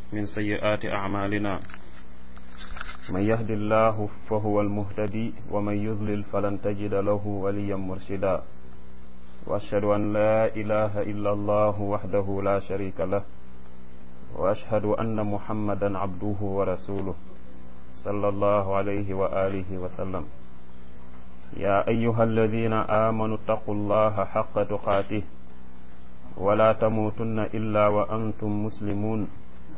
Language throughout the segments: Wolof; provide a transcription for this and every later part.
من سيئات أعمالنا من يهد الله فهو المهتدي ومن يضلل فلن تجد له وليا مرشدا وأشهد أن لا إله إلا الله وحده لا شريك له وأشهد أن محمدا عبده ورسوله صلى الله عليه وآله وسلم يا أيها الذين آمنوا اتقوا الله حق تقاته ولا تموتن إلا وأنتم مسلمون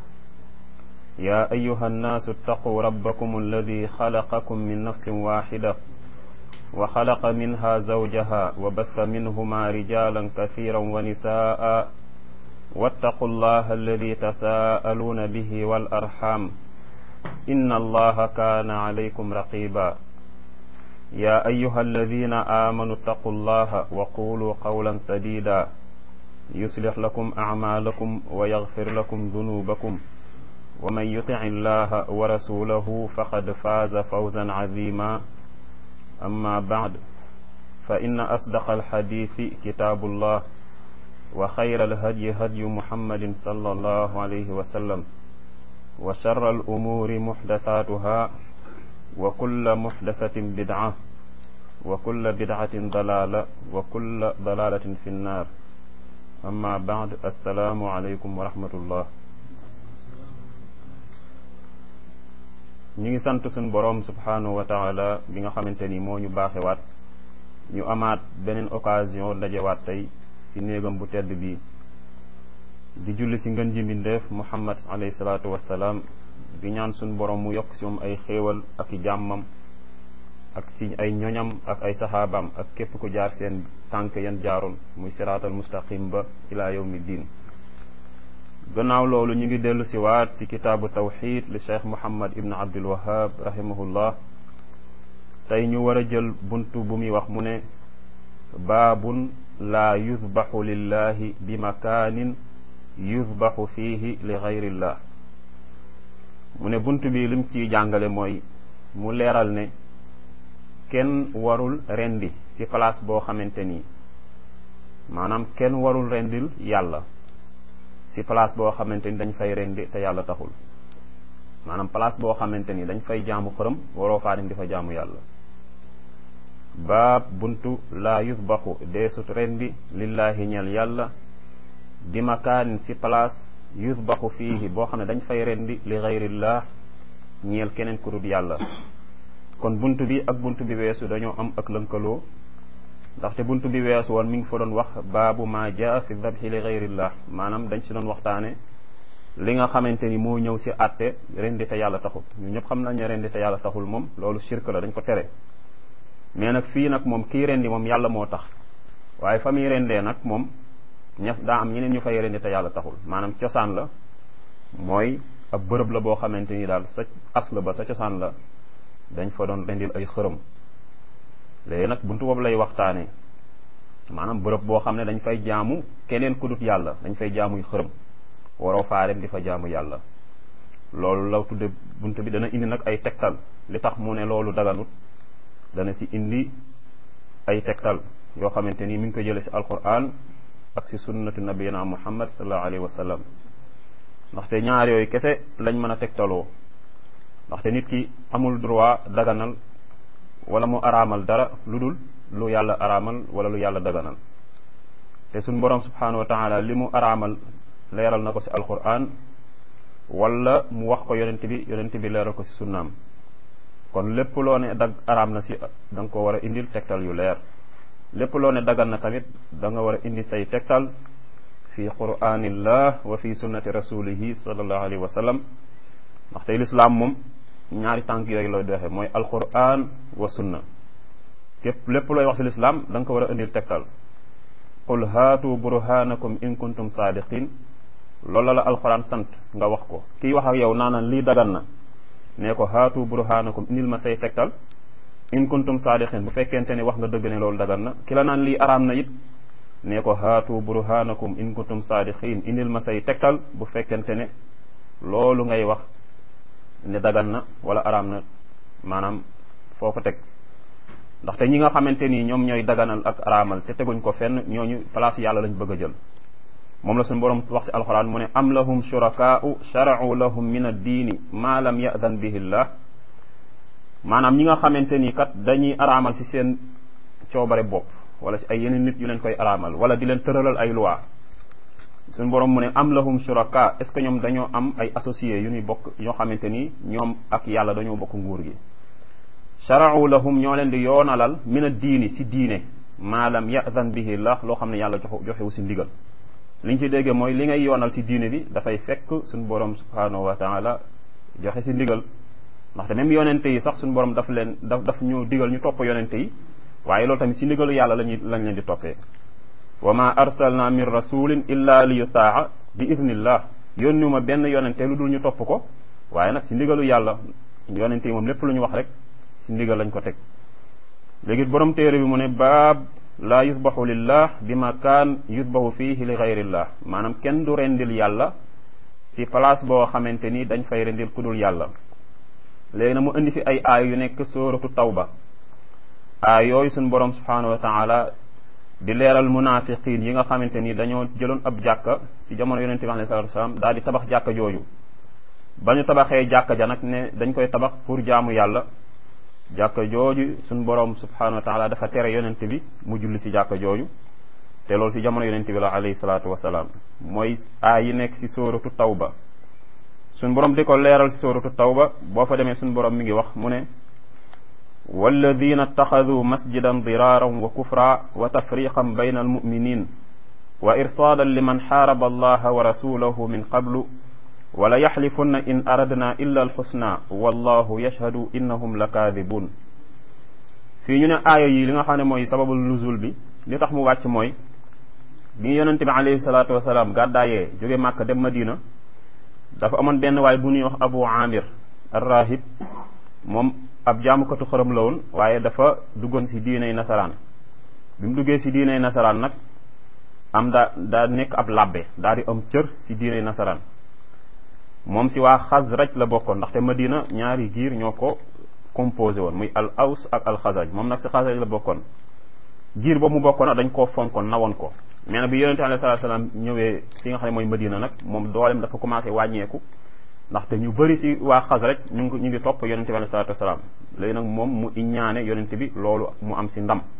يا أيها الناس اتقوا ربكم الذي خلقكم من نفس واحدة وخلق منها زوجها وبث منهما رجالا كثيرا ونساء واتقوا الله الذي تساءلون به والأرحام إن الله كان عليكم رقيبا يا أيها الذين آمنوا اتقوا الله وقولوا قولا سديدا يصلح لكم أعمالكم ويغفر لكم ذنوبكم ومن يطع الله ورسوله فقد فاز فوزا عظيما أما بعد فإن أصدق الحديث كتاب الله وخير الهدي هدي محمد صلى الله عليه وسلم وشر الأمور محدثاتها وكل محدثة بدعة وكل بدعة ضلالة وكل ضلالة في النار أما بعد السلام عليكم ورحمة الله ñu ngi sant suñ boroom subhanahu wa taala bi nga xamante ni moo ñu baaxewaat ñu amaat beneen occasion dajewaat tey ci néegam bu tedd bii di julli ci ngën ji mbindeef muhammad alayhi salaatu wassalaam di ñaan suñ boroom mu yokk ci moom ay xéewal ak i jàmmam ak ci ay ñoñam ak ay saxaabaam ak képp ku jaar seen tànk yan jaaroon muy siraatal mustaqim ba ila yawmi diin gannaaw loolu ñu ngi dellu si waat si kitaabu tawxid li cheikh muhammad ibn abdul wahab rahimahullah tey ñu war a jël buntu bu muy wax mu ne baabun laa yuzbaxu lillahi bi makaanin yuzbaxu fiihi li gayrillah mu ne bunt bi lim ciy jàngale mooy mu leeral ne kenn warul rendi ci place boo xamante nii maanaam kenn warul rendil yàlla ci place boo xamante ni dañ fay rendi te yàlla taxul maanaam place boo xamante ni dañ fay jaamu xërëm waroo faa dem di fa jaamu yàlla baab buntu laa yusbaxu deesut rendi lillahi ñeel yàlla di makaanin ci place yusbaxu fiihi boo xam ne dañ fay rendi li gayrillah ñeel keneen ku dul yàlla kon bunt bi ak bunt bi weesu dañoo am ak lënkaloo ndaxte bunt bi weesu woon mi ngi fa doon wax baabu ma jaa fi dabxi li gayrillah maanaam dañ si doon waxtaane li nga xamante ni moo ñëw si àtte rendi te yàlla taxul ñu ñëpp xam nañ ne rendi te yàlla taxul moom loolu shirk la dañ ko tere mais nag fii nag moom kii rendi moom yàlla moo tax waaye fa muy rendee nag moom ña daa am ñeneen ñu fay rendi te yàlla taxul maanaam cosaan la mooy ab bërëb la boo xamante ni daal sa asl ba sa cosaan la dañ fa doon rendil ay xërëm léegi nag buntu boobu lay waxtaane maanaam bërëb boo xam ne dañ fay jaamu keneen ku dut yàlla dañ fay jaamuy xërëm waroo faa dem di fa jaamu yàlla loolu la tudde buntu bi dana indi nag ay tegtal li tax mu ne loolu daganut dana si indi ay tegtal yoo xamante ni mi ngi ko jële si alquran ak si sunnatu nabiyina muhammad sallallahu alayhi wa sallam ndaxte ñaar yooyu kese lañ mën a tegtaloo ndaxte nit ki amul droit daganal wala mu araamal dara lu dul lu yàlla araamal wala lu yàlla daganal te suñ boroom subhanahu wa taala li mu araamal leeral na ko ci alquran wala mu wax ko yonent bi yonent bi leeral ko ci sunnaam kon lépp loo ne dag araam na ci da nga ko war a indil tegtal yu leer lépp loo ne dagan na tamit da nga war a indi say tegtal fi quranillah wa fi sunnati rasulihi sallallahu alayhi wa sallam ndaxte lislaam moom ñaari tànk yooyu lay doxee mooy alquran wa sunna képp lépp looy wax ci lislaam da nga ko war a indil tegtal qul haatu burhanakum in kuntum saadiqin loolu la alquran sant nga wax ko kii wax ak yow naanaan lii dagan na nee ko haatu burhanakum indil ma say tegtal in kuntum saadiqin bu fekkente ne wax nga dëgg ne loolu dagan na ki la naan lii araam na it nee ko haatu burhanakum in kuntum saadiqin indil ma say tegtal bu fekkente ne loolu ngay wax ne dagan na wala araam na maanaam foo ko teg ndaxte ñi nga xamante ni ñoom ñooy daganal ak araamal te teguñ ko fenn ñooñu place yàlla lañ bëgg a jël moom la suñu borom wax ci alxuraan mu ne am lahum shurakaau sharau lahum min addiini maa lam yadan bihi llah maanaam ñi nga xamante ni kat dañuy araamal ci seen coobare bopp wala ci ay yeneen nit yu leen koy araamal wala di leen tëralal ay loi suñu borom mu ne am lahum shuraka est ce que ñoom dañoo am ay associés yu ñuy bokk ñoo xamante ni ñoom ak yàlla dañoo bokk nguur gi sharau lahum ñoo leen di yoonalal min a diini si diine maa lam yadan bihi llah loo xam ne yàlla jox joxewu si ndigal li ñu ci déggee mooy li ngay yoonal si diine bi dafay fekk suñu borom subhanahu wa taala joxe si ndigal ndaxte même yonente yi sax suñu borom daf leen daf daf ñu digal ñu topp yonente yi waaye loolu tamit si ndigalu yàlla lañuy lañ leen di toppee wa ma arsalna min rasulin illa li yutaa bi idnillah yónniwuma benn yonente lu dul ñu topp ko waaye nag si ndigalu yàlla yonente yi moom lépp lu ñu wax rek si ndigal lañ ko teg léegi borom téere bi mu ne baab laa yusbaxu lillah bi ma kaan yusbaxu fiihi li gayrillah maanaam kenn du rendil yàlla si place boo xamante ni dañ fay rendil ku dul yàlla léegi nag mu indi fi ay aay yu nekk sóoratu tawba aay yooyu suñ borom subhanahu wa taala di leeral munafiqin yi nga xamante ni dañoo jëloon ab jàkka si jamono yonente bi alayhi salatu wasalaam daal di tabax jàkka jooju ba ñu tabaxee jàkka ja nag ne dañ koy tabax pour jaamu yàlla jàkka jooju suñ borom subhanahu wa taala dafa tere yonente bi mu julli si jàkka jooju te loolu si jamono yonente bi la alayhi salatu wasalaam mooy aay yi nekk si sóoratu tawba suñ borom di ko leeral si sóoratu tawba boo fa demee suñ borom mi ngi wax mu ne walladina ittaxaduu masjidan diraaran wa kufra wa tafriqan bayna almuminin wa irsaadan liman xaaraba allaha wa rasulahu min qablu wala yaxlifunna in aradna illa alxusna wallahu yashhadu innahum la kaadibun fii ñu ne aaya yi li nga xam ne mooy sababul nuzul bi li tax mu wàcc mooy bi yonente bi alayhi salaatu wasalaam gàddaayee jóge màkk dem madina dafa amoon benn waay bu ñuy wax abu amir arrahib moom ab jaamukatu xërëm la woon waaye dafa duggoon si diinay nasaraan bi mu duggee si diinay nasaraan nag am daa daa nekk ab labbe daal di am cër si diinay nasaraan moom si waa xasraj la bokkoon ndaxte madina ñaari giir ñoo ko composé woon muy al aws ak al xasraj moom nag si xasraj la bokkoon giir boobu mu bokkoon dañ koo fonkoon nawoon ko mais nag bi yonente alayhi salaatu salaam ñëwee fi nga xam ne mooy madina nag moom doolem dafa commencé wàññeeku ndaxte ñu bëri si waa xasraj ñu ngi ñu ngi topp yonente bi alayhi salaatu wasalaam léegi nag moom mu iññaane yonente bi loolu mu am si ndam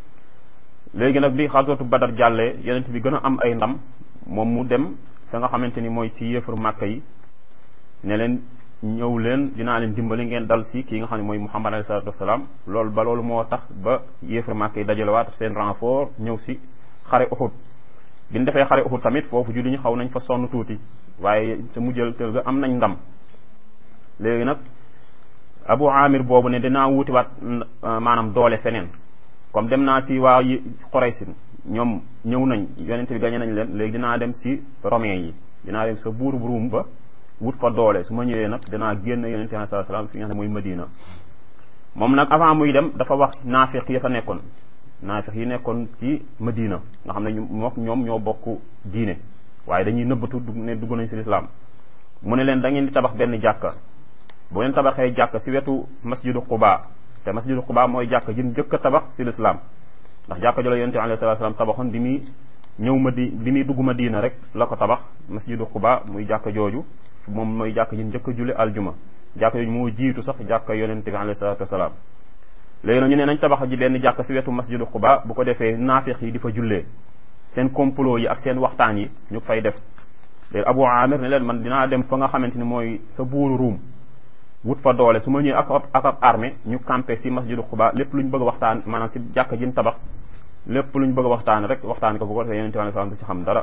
léegi nag bi xaswatu badar jàllee yonente bi gën a am ay ndam moom mu dem fa nga xamante ni mooy si yéefaru màkka yi ne leen ñëw leen dinaa leen dimbali ngeen dal si kii nga xam ne mooy muhammad alayhi salaatu wasalaam loolu ba loolu moo tax ba yéefaru màkka yi dajalewaat seen renfort ñëw si xare Uhud bi ñu defee xare Uhud tamit foofu julli ñu xaw nañ fa sonn tuuti waaye sa mujjal tël ga am nañ ndam léegi nag abu amir boobu ne dinaa wutiwaat maanaam doole feneen comme dem naa si waa yi Quraysin ñoom ñëw nañ yonente bi gañe nañ leen léegi dinaa dem si romain yi dinaa dem sa buur bu Ruum ba wut fa doole su ma ñëwee nag dinaa génn yonente bi sallallahu alayhi wasallam fi nga xam ne mooy Madina moom nag avant muy dem dafa wax naafiq ya fa nekkoon naafiq yi nekkoon si Madina nga xam ne ñu ñoom ñoo bokk diine waaye dañuy nëbbatu ne dugg nañ si lislaam mu ne leen da ngeen di tabax benn jàkka bu ngeen tabaxee jàkka si wetu masjidu Quba te masjidu Quba mooy jàkka jën jëkk a tabax si lislaam ndax jàkka jolo yonente bi alayhi salaatu salaam tabaxoon bi muy ñëw ma di bi muy dugg Madina rek la ko tabax masjidu Quba muy jàkka jooju moom mooy jàkka jën jëkk a julli aljuma jàkka jooju moo jiitu sax jàkka yonente bi alayhi salaatu wasalaam léegi nag ñu ne nañ tabax ji benn jàkka si wetu masjidu Quba bu ko defee naafiq yi di fa jullee seen complot yi ak seen waxtaan yi ñu fay def léegi Abu Amir ne leen man dinaa dem fa nga xamante ni mooy sa buuru Ruum wut fa doole su ma ñëwee ak ak ab armée ñu campé si masjidu Quba lépp lu ñu bëgg a waxtaan maanaam si jàkka jin tabax lépp lu ñu bëgg a waxtaan rek waxtaan ko bu ko defee yonente bi sallam du si xam dara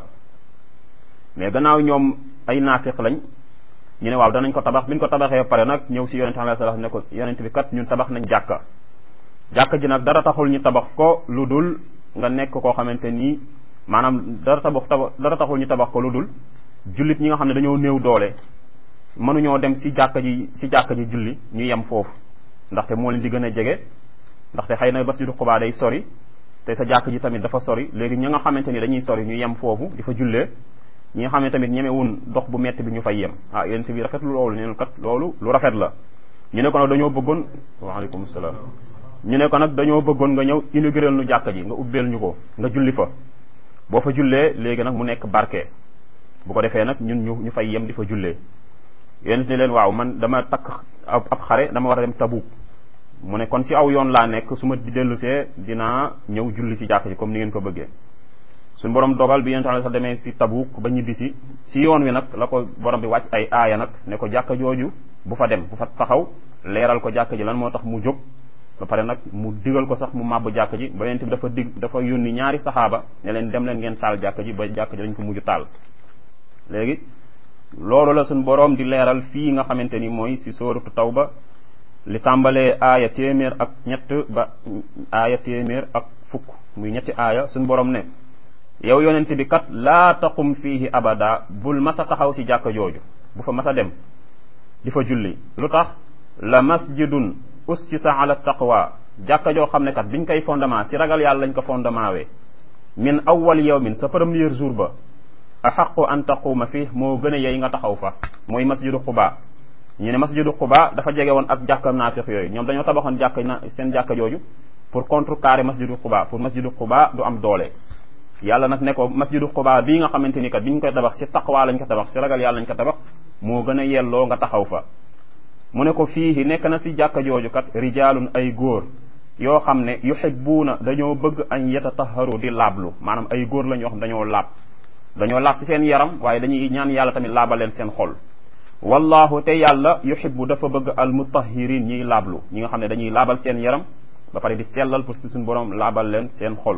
mais gannaaw ñoom ay naafiq lañ ñu ne waaw danañ ko tabax bi ñu ko tabaxee pare nag ñëw si yonente bi sallam ne ko yonente bi kat ñun tabax nañ jàkka jàkka ji nag dara taxul ñu tabax ko lu dul nga nekk koo xamante nii maanaam dara tabax dara taxul ñu tabax ko lu dul jullit ñi nga xam ne dañoo néew doole mënuñoo dem si jàkka ji si jàkka ji julli ñu yem foofu ndaxte moo leen di gën a jege ndaxte xëy na masjidu Quba day sori te sa jàkka ji tamit dafa sori léegi ñi nga xamante ni dañuy sori ñu yem foofu di fa jullee ñi nga xam ne tamit ñemewun dox bu metti bi ñu fay yem ah yéen bi rafet lu loolu neen kat loolu lu rafet la ñu ne ko nag dañoo bëggoon waaleykum salaam ñu ne ko nag dañoo bëggoon nga ñëw inaugurer nu jàkka ji nga ubbeel ñu ko nga julli fa boo fa jullee léegi nag mu nekk barke bu ko defee nag ñun ñu ñu fay yem di fa jullee yonent ni leen waaw man dama takk ab xare dama war a dem Tabuk mu ne kon si aw yoon laa nekk su ma dellusee dinaa ñëw julli si jàkk ji comme ni ngeen ko bëggee suñu borom dogal bi yonent sa demee si Tabuk ba ñibbisi si yoon wi nag la ko borom bi wàcc ay aaya nag ne ko jàkka jooju bu fa dem bu fa taxaw leeral ko jàkk ji lan moo tax mu jóg ba pare nag mu digal ko sax mu màbb jàkk ji ba yonent bi dafa dig dafa yónni ñaari saxaaba ne leen dem leen ngeen taal jàkk ji ba jàkk ji dañ ko mujj taal léegi loolu la suñ boroom di leeral fii nga xamante ni mooy si sóoratu tawba li tàmbalee aaya téeméer ak ñett ba aaya téeméer ak fukk muy ñetti aaya suñ boroom ne yow yonent bi kat laa taqum fiihi abada bul masa taxaw si jàkka jooju bu fa masa dem di fa julli lu tax la masjidun ussisa ala taqwa jàkka joo xam ne kat biñ koy fondement si ragal yàlla lañ ko fondement wee min awwal yawmin sa premier jour ba axaqu an taquuma fii moo gën a yey nga taxaw fa mooy masjidu xuba ñu ne masjidu xuba dafa jege woon ak jàkka naafiq yooyu ñoom dañoo tabaxoon jàkk na seen jàkka jooju pour contrecarrer masjidu xuba pour masjidu xuba du am doole yàlla nag ne ko masjidu xuba bii nga xamante ni kat bi ñu koy tabax si taqwa lañ ko tabax si ragal yàlla lañ ko tabax moo gën a yelloo nga taxaw fa mu ne ko fii nekk na si jàkka jooju kat rijaalun ay góor yoo xam ne yuhibbuuna dañoo bëgg an yatataharu di laablu maanaam ay góor la ñoo xam dañoo laab dañoo laab ci seen yaram waaye dañuy ñaan yàlla tamit laabal leen seen xol wallahu te yàlla yuhibbu dafa bëgg al mutahirin ñiy laablu ñi nga xam ne dañuy laabal seen yaram ba pare di sellal pour suñu borom laabal leen seen xol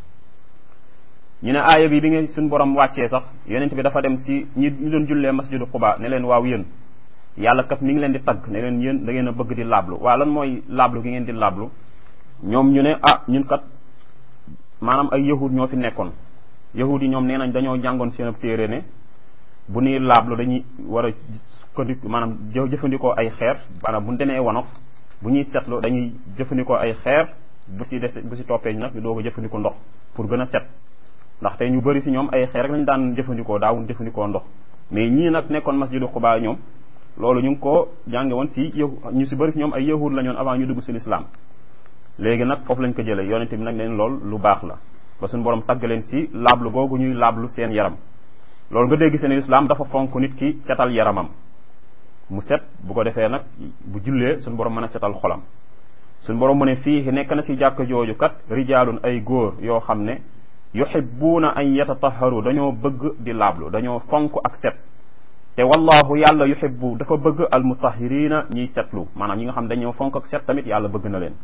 ñu ne aaya bi bi nga suñu borom wàccee sax yonent bi dafa dem si ñi ñu doon jullee masjidu Quba ne leen waaw yéen yàlla kat mi ngi leen di tagg ne leen yéen da ngeen a bëgg di laablu waaw lan mooy laablu gi ngeen di laablu ñoom ñu ne ah ñun kat maanaam ay yahud ñoo fi nekkoon yahud yi ñoom nee nañ dañoo jàngoon seen ab téere ne bu ñuy laablu dañuy war a sukkandiku maanaam jëfandikoo ay xeer maanaam bu ñu demee wanof bu ñuy setlu dañuy jëfandikoo ay xeer bu si des bu si toppee nag ñu doog a jëfandikoo ndox pour gën a set ndax tey ñu bëri si ñoom ay xeer rek lañu daan jëfandikoo daawuñ jëfandikoo ndox mais ñii nag nekkoon masjidu Quba ñoom loolu ñu ngi ko jànge woon si yahu ñu si bëri si ñoom ay yahud la ñoon avant ñu dugg si l'islam léegi nag foofu lañ ko jëlee yonente bi nag leen lool lu baax la ba suñu borom tagg leen si laablu googu ñuy laablu seen yaram loolu nga dégg seen islam dafa fonk nit ki setal yaramam mu set bu ko defee nag bu jullee suñu borom mën a setal xolam suñu borom mu ne fii nekk na si jàkk jooju kat rijaalun ay góor yoo xam ne yuhibbuuna an yatataharu dañoo bëgg di laablu dañoo fonk ak set te wallahu yàlla yuhibbu dafa bëgg al mutahirina ñiy setlu maanaam ñi nga xam dañoo fonk ak set tamit yàlla bëgg na leen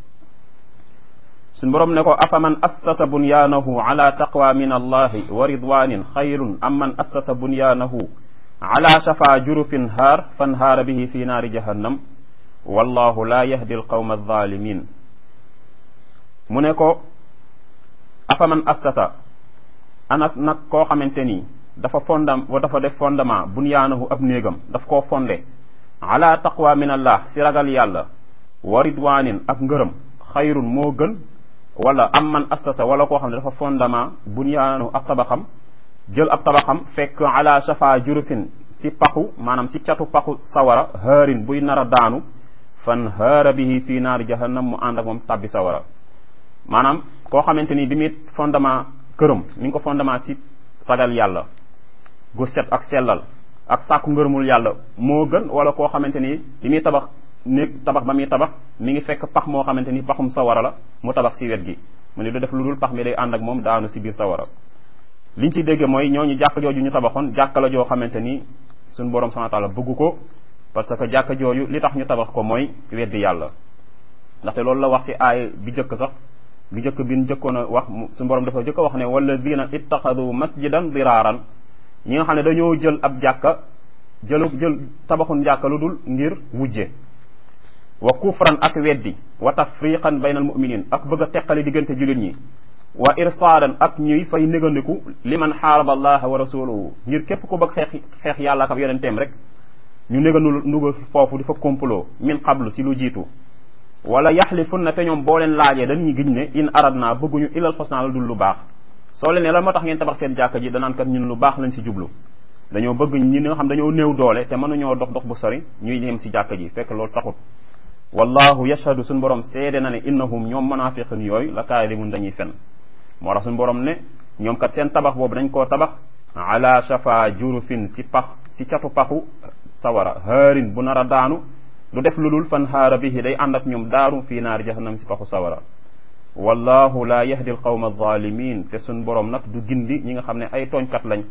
suñ borom ne ko afaman assasa bunyaanahu ala taqwa min allahi wa ridwanin xayrun am man assasa bunyaanahu ala shafa jurufin haar fanhaara bihi fi naari jahannam wallahu la yahdi alqawma alzalimin mu ne ko afaman assasa anak nag koo xamante nii dafa fondam dafa def fondement bunyaanahu ab néegam daf koo fonde ala taqwa min allah si ragal yàlla wa ridwanin ak ngërëm xayrun moo gën wala am man assasa wala koo xam ne dafa fondement bunyaanahu ab tabaxam jël ab tabaxam fekk ala shafa jurufin si paxu maanaam si catu paxu sawara haarin buy nar a daanu fan haara bihi fii naari jahannam mu ànd ak moom tabbi sawara maanaam koo xamante ni bi muy fondement këram mi ngi ko fondement si ragal yàlla gu set ak sellal ak sàkku ngërëmul yàlla moo gën wala koo xamante ni li muy tabax néeg tabax ba muy tabax mi ngi fekk pax moo xamante ni paxum sawara la mu tabax si wet gi mu ne du def lu dul pax mi day ànd ak moom daanu si biir sawara liñ ci dégge mooy ñooñu jàkk jooju ñu tabaxoon jàkka la joo xamante ni suñ borom subhanahu wa ta'ala bëgg ko parce que jàkka jooju li tax ñu tabax ko mooy weddi yàlla ndaxte loolu la wax si aay bi jëkk sax bi jëkk bi njëkkoon a wax suñu borom dafa jëkk a wax ne walladina ittaxadu masjidan diraaran ñi nga xam ne dañoo jël ab jàkka jëlu jël tabaxun jàkka lu dul ngir wujje wa kufran ak weddi wa tafriqan bayna al muminin ak bëgg a teqale diggante jullit ñi wa irsaadan ak ñuy fay négandiku liman xaaraba allaha wa rasuluhu ngir képp ku bëgg xeex xeex yàlla ak ab yonenteem rek ñu négandu nuga foofu di fa complot min qablu si lu jiitu wala yaxlifunna te ñoom boo leen laajee dañuy giñ ne in aradna bëgguñu ilal xusna la dul lu baax soo leen ne lan moo tax ngeen tabax seen jàkka ji danaan kat ñun lu baax lañ si jublu dañoo bëgg ñi nga xam dañoo néew doole te mënuñoo dox dox bu sori ñuy dem si jàkka ji fekk loolu taxut wallahu yashhadu suñu borom seede na ne innahum ñoom munafiqun yooyu la kaadimun dañuy fen moo tax suñu borom ne ñoom kat seen tabax boobu dañ koo tabax ala shafa jurufin si pax si catu paxu sawara haarin bu nar a daanu du def lu dul fan haara bihi day ànd ak ñoom daaru fii naari jahannam si paxu sawara wallahu la yahdi alqawma alzalimin te suñ borom nag du gindi ñi nga xam ne ay tooñkat lañ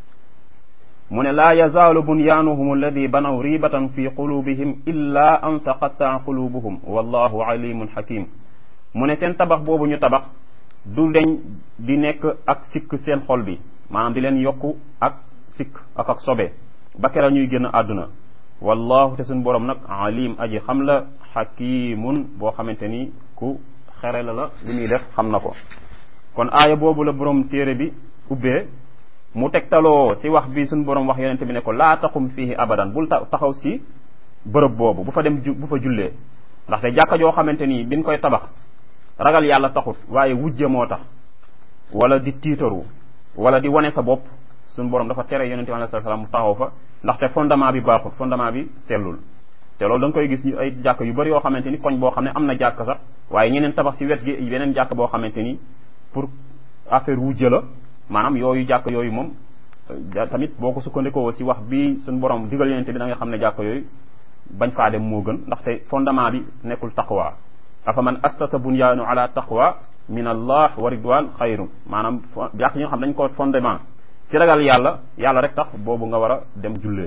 mu ne laa yazaalu bunyaanuhum alladi banaw ribatan fi qulubihim illa an taqattaa qulubuhum wallahu alimun hakim mu ne seen tabax boobu ñu tabax du deñ di nekk ak sikk seen xol bi maanaam di leen yokku ak sikk ak ak sobe ba kera ñuy génn àdduna wallahu te suñ borom nag alim aji xam la hakimun boo xamante ni ku xere la la li muy def xam na ko kon aaya boobu la borom téere bi ubbee mu tegtaloo si wax bi suñ borom wax yonente bi ne ko laa taxum fihi abadan bul taxaw si bërëb boobu bu fa dem bu fa jullee ndaxte jàkka joo xamante ni biñ koy tabax ragal yàlla taxut waaye wujje moo tax wala di tiitaru wala di wane sa bopp suñ borom dafa tere yonente bi alayhi salaam mu taxaw fa ndaxte fondement bi baaxut fondement bi sellul te loolu da nga koy gis ñu ay jàkk yu bëri yoo xamante ni koñ boo xam ne am na jàkk sax waaye ñeneen tabax si wet gi beneen jàkk boo xamante ni pour affaire wujje la maanaam yooyu jàkk yooyu moom tamit boo ko sukkandikoo si wax bi suñ borom digal yonente bi da nga xam ne jàkk yooyu bañ faa dem moo gën ndaxte fondement bi nekkul taqwa afa man assasa bunyaanu ala taqwa min allah wa ridwan xayrun maanaam jàkk yi nga xam dañ ko fondement si ragal yàlla yàlla rek tax boobu nga war a dem jullee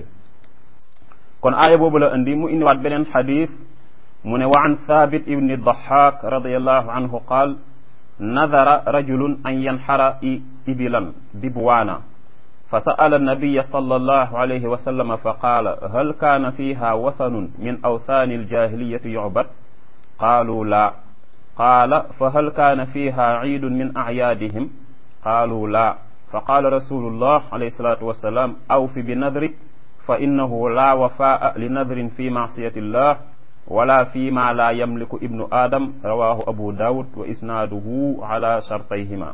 kon aaya boobu la indi mu indiwaat beneen xadis mu ne wa an thabit ibni dahak radiallahu anhu qaal nadara rajulun an yanxara ibilan bibwaana fa sa'ala annabiya sallallahu alayhi wa sallam fa qaala hal kaana fiha wathanun min awthaani aljahiliyati yucbad qaalu laa qaala fa hal kaana fiha ciidun min acyaadihim qaalu laa fa qaala rasulullah alayhi salatu wassalam awfi binadrik fa innahu laa wafaa li nadrin fi maasiyati illah wala fi ma la yamliku ibnu adam rawahu abu daawud wa isnaaduhu ala shartayhima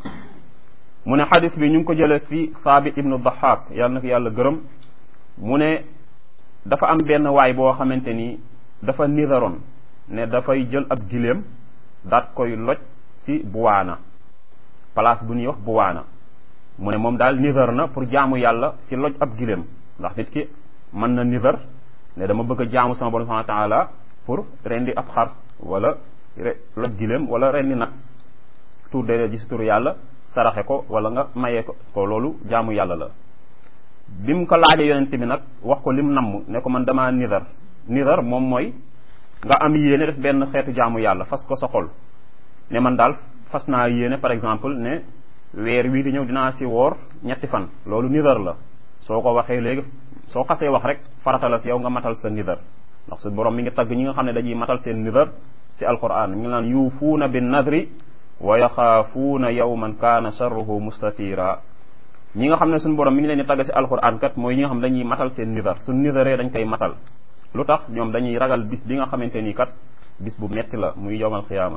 mu ne xadis bi ñu ngi ko jële fi saabit ibnu dahak yàlla na ko yàlla gërëm mu ne dafa am benn waay boo xamante ni dafa nidaroon ne dafay jël ab giléem daat koy loj si buwaana place bu ñuy wax buwaana mu ne moom daal nidar na pour jaamu yàlla si loj ab giléem ndax nit ki mën na nidar ne dama bëgg a jaamu sama borom subhanahu wa taala pour rendi ab xar wala loj giléem wala rendi nag tur de gis turu yàlla saraxe ko wala nga mayee ko ko loolu jaamu yàlla la bi mu ko laajee yonente bi nag wax ko lim namm ne ko man damaa nidar nidar moom mooy nga am yéene def benn xeetu jaamu yàlla fas ko sa xol ne man daal fas naa yéene par exemple ne weer wii di ñëw dinaa si woor ñetti fan loolu nidar la soo ko waxee léegi soo xasee wax rek farata la si yow nga matal sa nidar ndax su borom mi ngi tagg ñi nga xam ne dañuy matal seen nidar si alquran mi ngi naan yuufuuna bin nadri wa yaxaafuuna yawman kaana sharruhu mustatira ñi nga xam ne suñu borom mi ngi leen di tagg si alquran kat mooy ñi nga xam ne dañuy matal seen nidar suñ nidaree dañ koy matal lu tax ñoom dañuy ragal bis bi nga xamante ni kat bis bu metti la muy yowmal xiyaama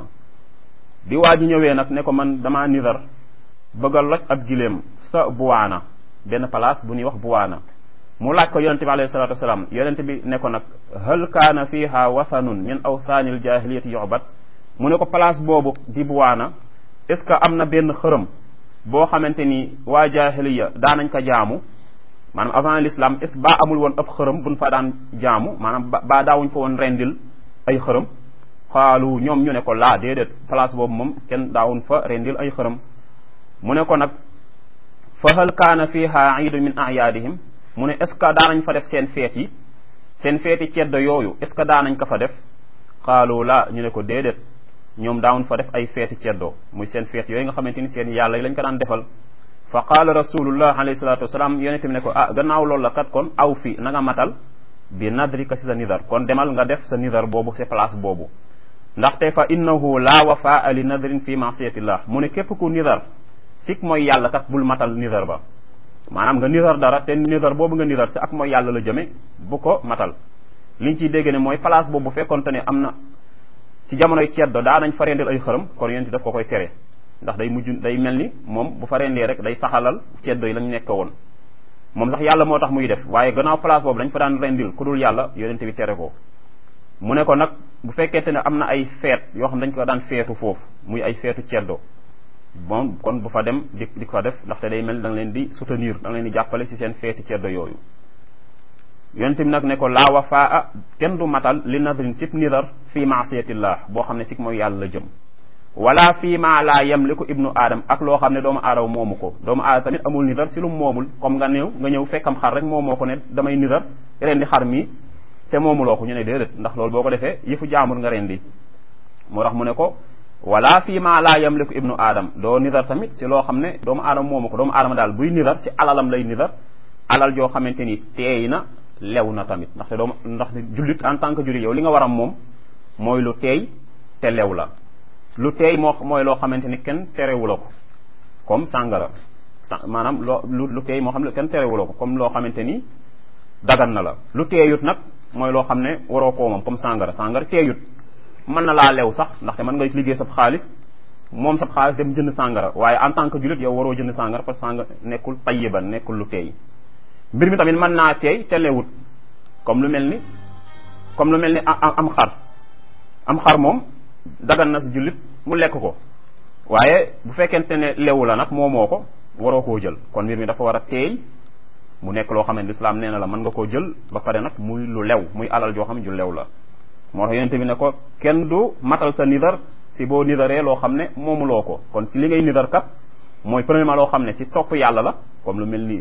bi waa ji ñëwee nag ne ko man damaa nidar bëgg a loj ab giléem sa buwaana benn place bu ñuy wax buwaana mu laaj ko yonente bi alayhi salatu wasalaam yonente bi ne ko nag hal kaana fiha wathanun min awthaani aljahiliyati yu'bad mu ne ko place boobu di buwaana est ce que am na benn xërëm boo xamante ni waa jahiliya daanañ ko jaamu maanaam avant l'islam est ce baa amul woon ab xërëm buñ fa daan jaamu maanaam baa daawuñ fa woon rendil ay xërëm xaalu ñoom ñu ne ko laa déedéet place boobu moom kenn daawuñ fa rendil ay xërëm mu ne ko nag fa hal kaana fiha iidun min ayaadihim mu ne est ce que daanañ fa def seen feet yi seen feeti ceddo yooyu est ce que daanañ ko fa def xaalu laa ñu ne ko déedéet ñoom daawuñ fa def ay feeti ceddo muy seen feet yooyu nga xamante ni seen yàlla yi lañ ko daan defal fa qaala rasulullah alayhi salatu wasalaam yonente bi ne ko ah gannaaw loolu la kat kon aw fi na nga matal bi nadrika si sa nidar kon demal nga def sa nidar boobu sa place boobu ndaxte fa innahu laa wafaa li nadrin fi masiyatillah mu ne képp ku nidar sik mooy yàlla kat bul matal nidar ba maanaam nga nidar dara te nidar boobu nga nidar si ak mooy yàlla la jëme bu ko matal liñ ciy dégg ne mooy place boobu bu fekkonte ne am na ci jamonoy ceddo daa nañ fa rendil ay xërëm kon yonent daf ko koy tere ndax day mujj day mel ni moom bu fa rendee rek day saxalal ceddo yi lañ nekk woon moom sax yàlla moo tax muy def waaye gannaaw place boobu dañ fa daan rendil ku dul yàlla yonent bi tere ko mu ne ko nag bu fekkente ne am na ay feet yoo xam dañ ko daan feetu foofu muy ay feetu ceddo bon kon bu fa dem di di ko def ndaxte day mel da nga leen di soutenir da nga leen di jàppale si seen feeti ceddo yooyu yonent bi nag ne ko laa wafaa kenn du matal li nadrin sib nidar fii maasiyatillah boo xam ne si mooy yàlla la jëm wala fii ma laa yamliku ibnu aadam ak loo xam ne doomu aadama moomu ko doomu aadama tamit amul nidar si lu mu moomul comme nga ñëw nga ñëw fekkam xar rek moomoo ko ne damay nidar rendi xar mi te moomuloo ko ñu ne déedéet ndax loolu boo ko defee yëfu jaamur nga rendi moo tax mu ne ko wala fii ma laa yamliku ibnu aadam doo nidar tamit si loo xam ne doomu aadama moomu ko doomu aadama daal buy nidar si alalam lay nidar alal joo xamante ni teey na lew na tamit ndaxte doomu ndax jullit en tant que jullit yow li nga waram moom mooy lu teey te lew la lu teey moo mooy loo xamante ni kenn terewula ko comme sàngara maanaam loo lu lu teey moo xam ne kenn terewula ko comme loo xamante ni dagan na la lu teeyut nag mooy loo xam ne waroo koo moom comme sàngara sàngara teeyut mën na laa lew sax ndaxte mën nga liggéey sab xaalis moom sab xaalis dem jënd sàngara waaye en tant que jullit yow waroo jënd sàngara parce que sàngara nekkul tayyiban nekkul lu teey mbir mi tamit mën naa teey te lewut comme lu mel ni comme lu mel ni am xar am xar moom dagan na si jullit mu lekk ko waaye bu fekkente ne lewu la nag moomoo ko waroo koo jël kon mbir mi dafa war a teey mu nekk loo xam ne lislaam nee na la mën nga koo jël ba pare nag muy lu lew muy alal joo xam ne ju lew la moo tax yonente bi ne ko kenn du matal sa nidar si boo nidaree loo xam ne moomuloo ko kon si li ngay nidar kat mooy premièrement loo xam ne si topp yàlla la comme lu mel ni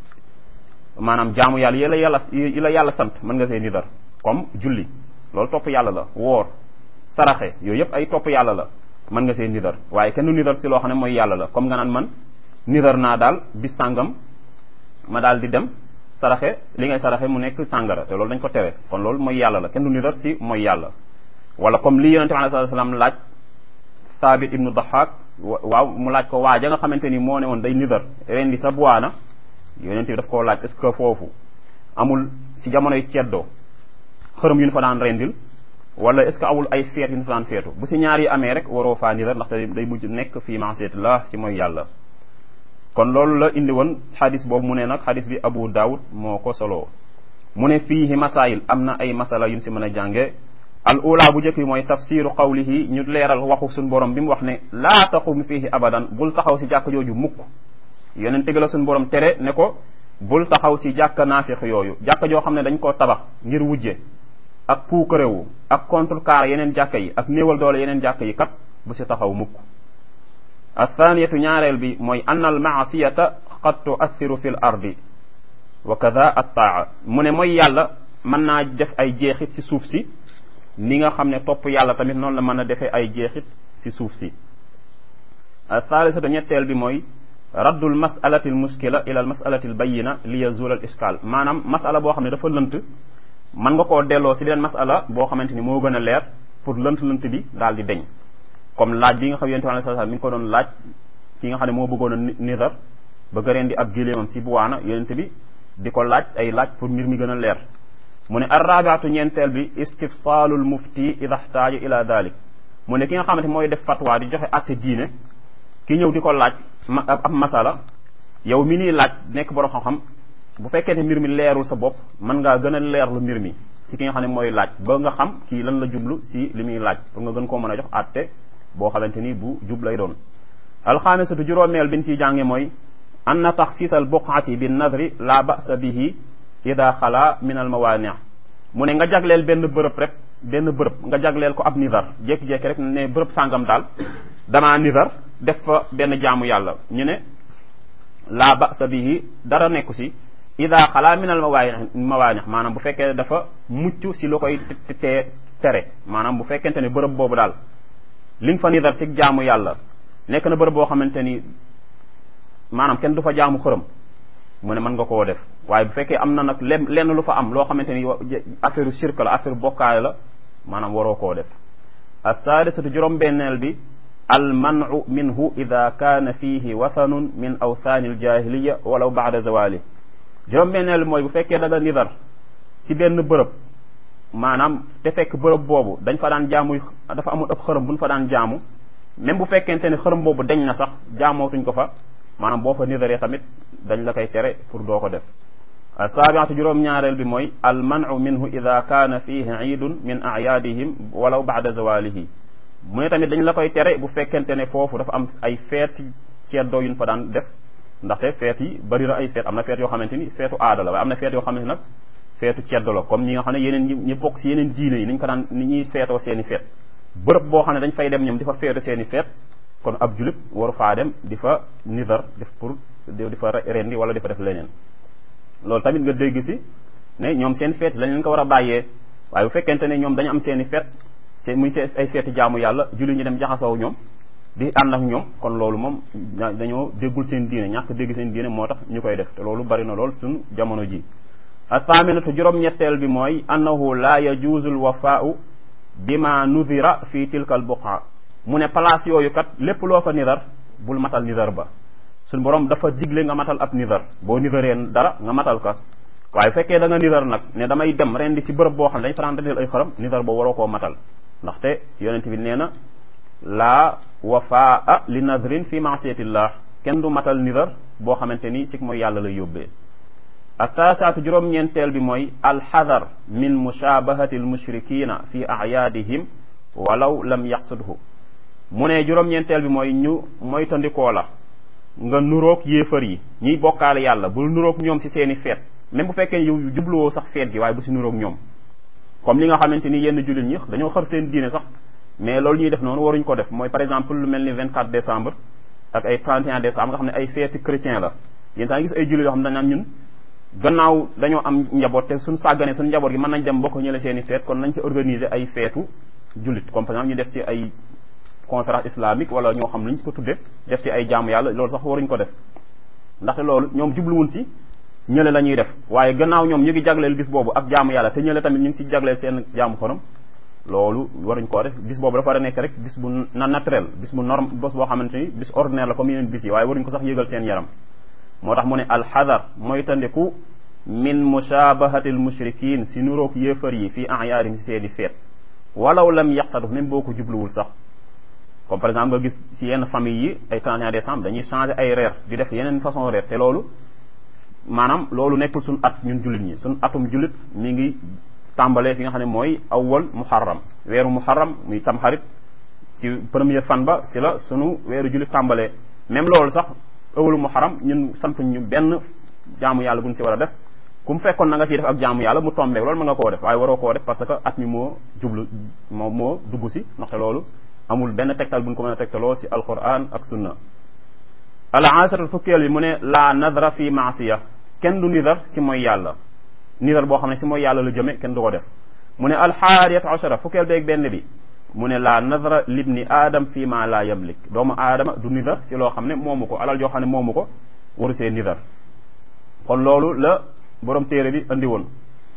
maanaam jaamu yàlla yi la yàlla yi la yàlla sant mën nga see nidar comme julli loolu topp yàlla la woor saraxe yooyu yëpp ay topp yàlla la mën nga see nidar waaye kenn du nidar si loo xam ne mooy yàlla la comme nga naan man nidar naa daal bis sàngam ma daal di dem saraxe li ngay saraxe mu nekk sàngara te loolu dañ ko tere kon loolu mooy yàlla la kenn du nidar si mooy yàlla wala comme li yonente bi alayhi salaam laaj saabit ibnu dahak waaw mu laaj ko waa ja nga xamante ni moo ne woon day nidar ren di sa buwaana yonente bi daf koo laaj est ce que foofu amul si jamonoy ceddoo xërëm yu ñu fa daan rendil wala est ce que awul ay feet yu ñu fa daan feetu bu si ñaar yi amee rek waroo faa nidar ndaxte day mujj nekk fii maasiyatillah si mooy yàlla kon loolu la indi woon xadis boobu mu ne nag xadis bi abu daawud moo ko soloo mu ne fiihi masail am na ay masala yu ñu si mën a jànge al ula bu njëkk bi mooy tafsiru qawlihi ñu leeral waxu suñ borom bi mu wax ne laa taqum fiihi abadan bul taxaw si jàkk jooju mukk yonente gi la suñ borom tere ne ko bul taxaw si jàkk naafiq yooyu jàkk joo xam ne dañ koo tabax ngir wujje ak puukarewu ak contrecarre yeneen jàkk yi ak néewal doole yeneen jàkk yi kat bu si taxaw mukk athaniyatu ñaareel bi mooy ann al maasiyata qad tuassiru fi l ardi wa kada attaa mu ne mooy yàlla mën naa def ay jeexit si suuf si ni nga xam ne topp yàlla tamit noonu la mën a defee ay jeexit si suuf si athaalisatu ñetteel bi mooy raddul masalati al muskila ila al masalati al bayina li yazul al iskal maanaam masala boo xam ne dafa lënt mën nga koo delloo si leen masala boo xamante ni moo gën a leer pour lënt lënt bi daal di deñ comme laaj bi nga xam yonent bi sallallahu alayhi wasallam mi ngi ko doon laaj ki nga xam ne moo bëggoon a nidar bëgg a rendi ab giléemam si buwaana yonent bi di ko laaj ay laaj pour mbir mi gën a leer mu ne arrabiatu ñeenteel bi istifsalul mufti ida xtaaja ila dalik mu ne ki nga xamante mooy def fatwa di joxe atte diine ki ñëw di ko laaj ab masala yow mi nii laaj nekk borom xam-xam bu fekkee ne mbir mi leerul sa bopp mën ngaa gën a leerlu mbir mi si ki nga xam ne mooy laaj ba nga xam kii lan la jublu si li muy laaj pour nga gën koo mën a jox atte boo xamante ni bu jub lay doon alxaamisatu juróomeel biñ siy jànge mooy anna taxsiis al buqaati bi nadri la basa bihi ida xala min al mawaani mu ne nga jagleel benn bërëb rek benn bërëb nga jagleel ko ab nidar jékki-jékki rek ne bërëb sàngam daal damaa nidar def fa benn jaamu yàlla ñu ne la basa bihi dara nekku si ida xala min al mawaani mawaani maanaam bu fekkee dafa mucc si lu koy te tere maanaam bu fekkente ne bërëb boobu daal li nga fa nidar si jaamu yàlla nekk na bërëb boo xamante ni maanaam kenn du fa jaamu xërëm mu ne mën nga koo def waaye bu fekkee am na nag lenn lenn lu fa am loo xamante ni affaire shirk la affaire bokkaale la maanaam waroo koo def assaadisatu juróom-benneel bi al manu minhu ida kaana fihi wathanun min awthaani aljahiliya walaw baada zawali juróom-benneel bi mooy bu fekkee da nga nidar ci benn bërëb maanaam te fekk bërëb boobu dañ fa daan jaamu dafa amul ëpp xërëm bu ñu fa daan jaamu même bu fekkente ne xërëm boobu dañ na sax jaamootuñ ko fa maanaam boo fa nidaree tamit dañ la koy tere pour doo ko def asaabiatu juróom-ñaareel bi mooy al manu minhu ida kaana fihi iidun min ayaadihim walaw baada zawalihi mu ne tamit dañ la koy tere bu fekkente ne foofu dafa am ay feeti ceddoo yuñ fa daan def ndaxte feet yi bari na ay feet am na feet yoo xamante ni feetu aada la waaye am na feet yoo xamante ni nag feetu ceddo la comme ñi nga xam ne yeneen ñi ñi bokk si yeneen diine yi niñ ko daan ni ñuy feetoo seen i feet bërëb boo xam ne dañ fay dem ñoom di fa feetu seen i feet kon ab julit waru faa dem di fa nidar def pour di fa rendi wala di fa def leneen loolu tamit nga dégg si ne ñoom seen feet lañ leen ko war a bàyyee waaye bu fekkente ne ñoom dañu am seen i feet seen muy seen ay feeti jaamu yàlla jullit ñi dem jaxasoo ñoom di ànd ak ñoom kon loolu moom dañoo déggul seen diine ñàkk dégg seen diine moo tax ñu koy def te loolu bari na lool suñ jamono ji athaaminatu juróom-ñetteel bi mooy annahu la yajuuzu lwafaau bima nudira fi tilka al buqa mu ne place yooyu kat lépp loo fa nidar bul matal nidar ba suñ borom dafa digle nga matal ab nidar boo nidaree dara nga matal ka waaye fekkee da nga nidar nag ne damay dem ren di ci bërëb boo xam ne dañ fa daan rendil ay xaram nidar ba waroo koo matal ndaxte yonent bi nee na laa wafaa li nadrin fi maasiyatillah kenn du matal nidar boo xamante ni si mooy yàlla lay yóbbee attaasaatu juróom-ñeenteel bi mooy alxadar min mushabahati almushrikina fi ayaadihim walaw lam yaqsudhu mu ne juróom-ñeenteel bi mooy ñu moytandikoo la nga nuroog yéefar yi ñiy bokkaale yàlla bul nuroog ñoom si seeni feet même bu fekkee yow jubluwoo sax feet gi waaye bu si nuroog ñoom comme li nga xamante ni yenn jullit ñi dañoo xër seen diine sax mais loolu ñuy def noonu waruñ ko def mooy par exemple lu mel ni 24 décembre ak ay 31 décembre nga xam ne ay feeti chrétien la yéen saa gis ay jullit yoo xam ne dañ naan ñun gannaaw dañoo am njaboot te suñ sàggane suñ njaboot gi mën nañ dem bokk ñële seen i feet kon nañ si organiser ay feetu jullit comme par exemple ñu def ci ay conférence islamique wala ñoo xam luñ ko tudde def ci ay jaamu yàlla loolu sax waruñ ko def ndaxte loolu ñoom jubluwuñ si ñële la ñuy def waaye gannaaw ñoom ñu ngi jagleel bis boobu ak jaamu yàlla te ñële tamit ñu ngi si jagleel seen jaamu xorom loolu waruñ koo def bis boobu dafa war a nekk rek bis bu na naturel bis bu norme bés boo xamante ni bis ordinaire la comme yeneen bis yi waaye waruñ ko sax yëgal seen yaram moo tax mu ne alxadar mooy tandiku min mushabahati almushrikin si nuroog yéefar yi fii ayaarim si seeni feet walaw lam yaxsadu même boo ko jubluwul sax comme par exemple nga gis si yenn famille yi ay 31 décembre dañuy changer ay reer di def yeneen façon reer te loolu maanaam loolu nekkul suñ at ñun jullit ñi suñ atum jullit mi ngi tàmbalee fi nga xam ne mooy awwal muharram weeru muharram muy tamxarit si premier fan ba si la sunu weeru jullit tàmbalee même loolu sax awwalu muharram ñun sant ñu benn jaamu yàlla buñ si war a def ku mu fekkoon na nga siy def ak jaamu yàlla mu tombeek loolu mën nga koo def waaye waroo koo def parce que at mi moo jublu moo moo dugg si ndaxte loolu amul benn tegtal buñ ko mën a tegtaloo si alquran ak sunna al asharatul fukkeel bi mu ne la nadra fi maasiya kenn du nidar si mooy yàlla nidar boo xam ne si mooy yàlla la jëme kenn du ko def mu ne alxaariyat ashara fukkeel beeg benn bi mu ne la nadra libni aadam fi ma la yamlik doomu aadama du nidar si loo xam ne moomu ko alal joo xam ne moomu ko waru see nidar kon loolu la borom téere bi andi woon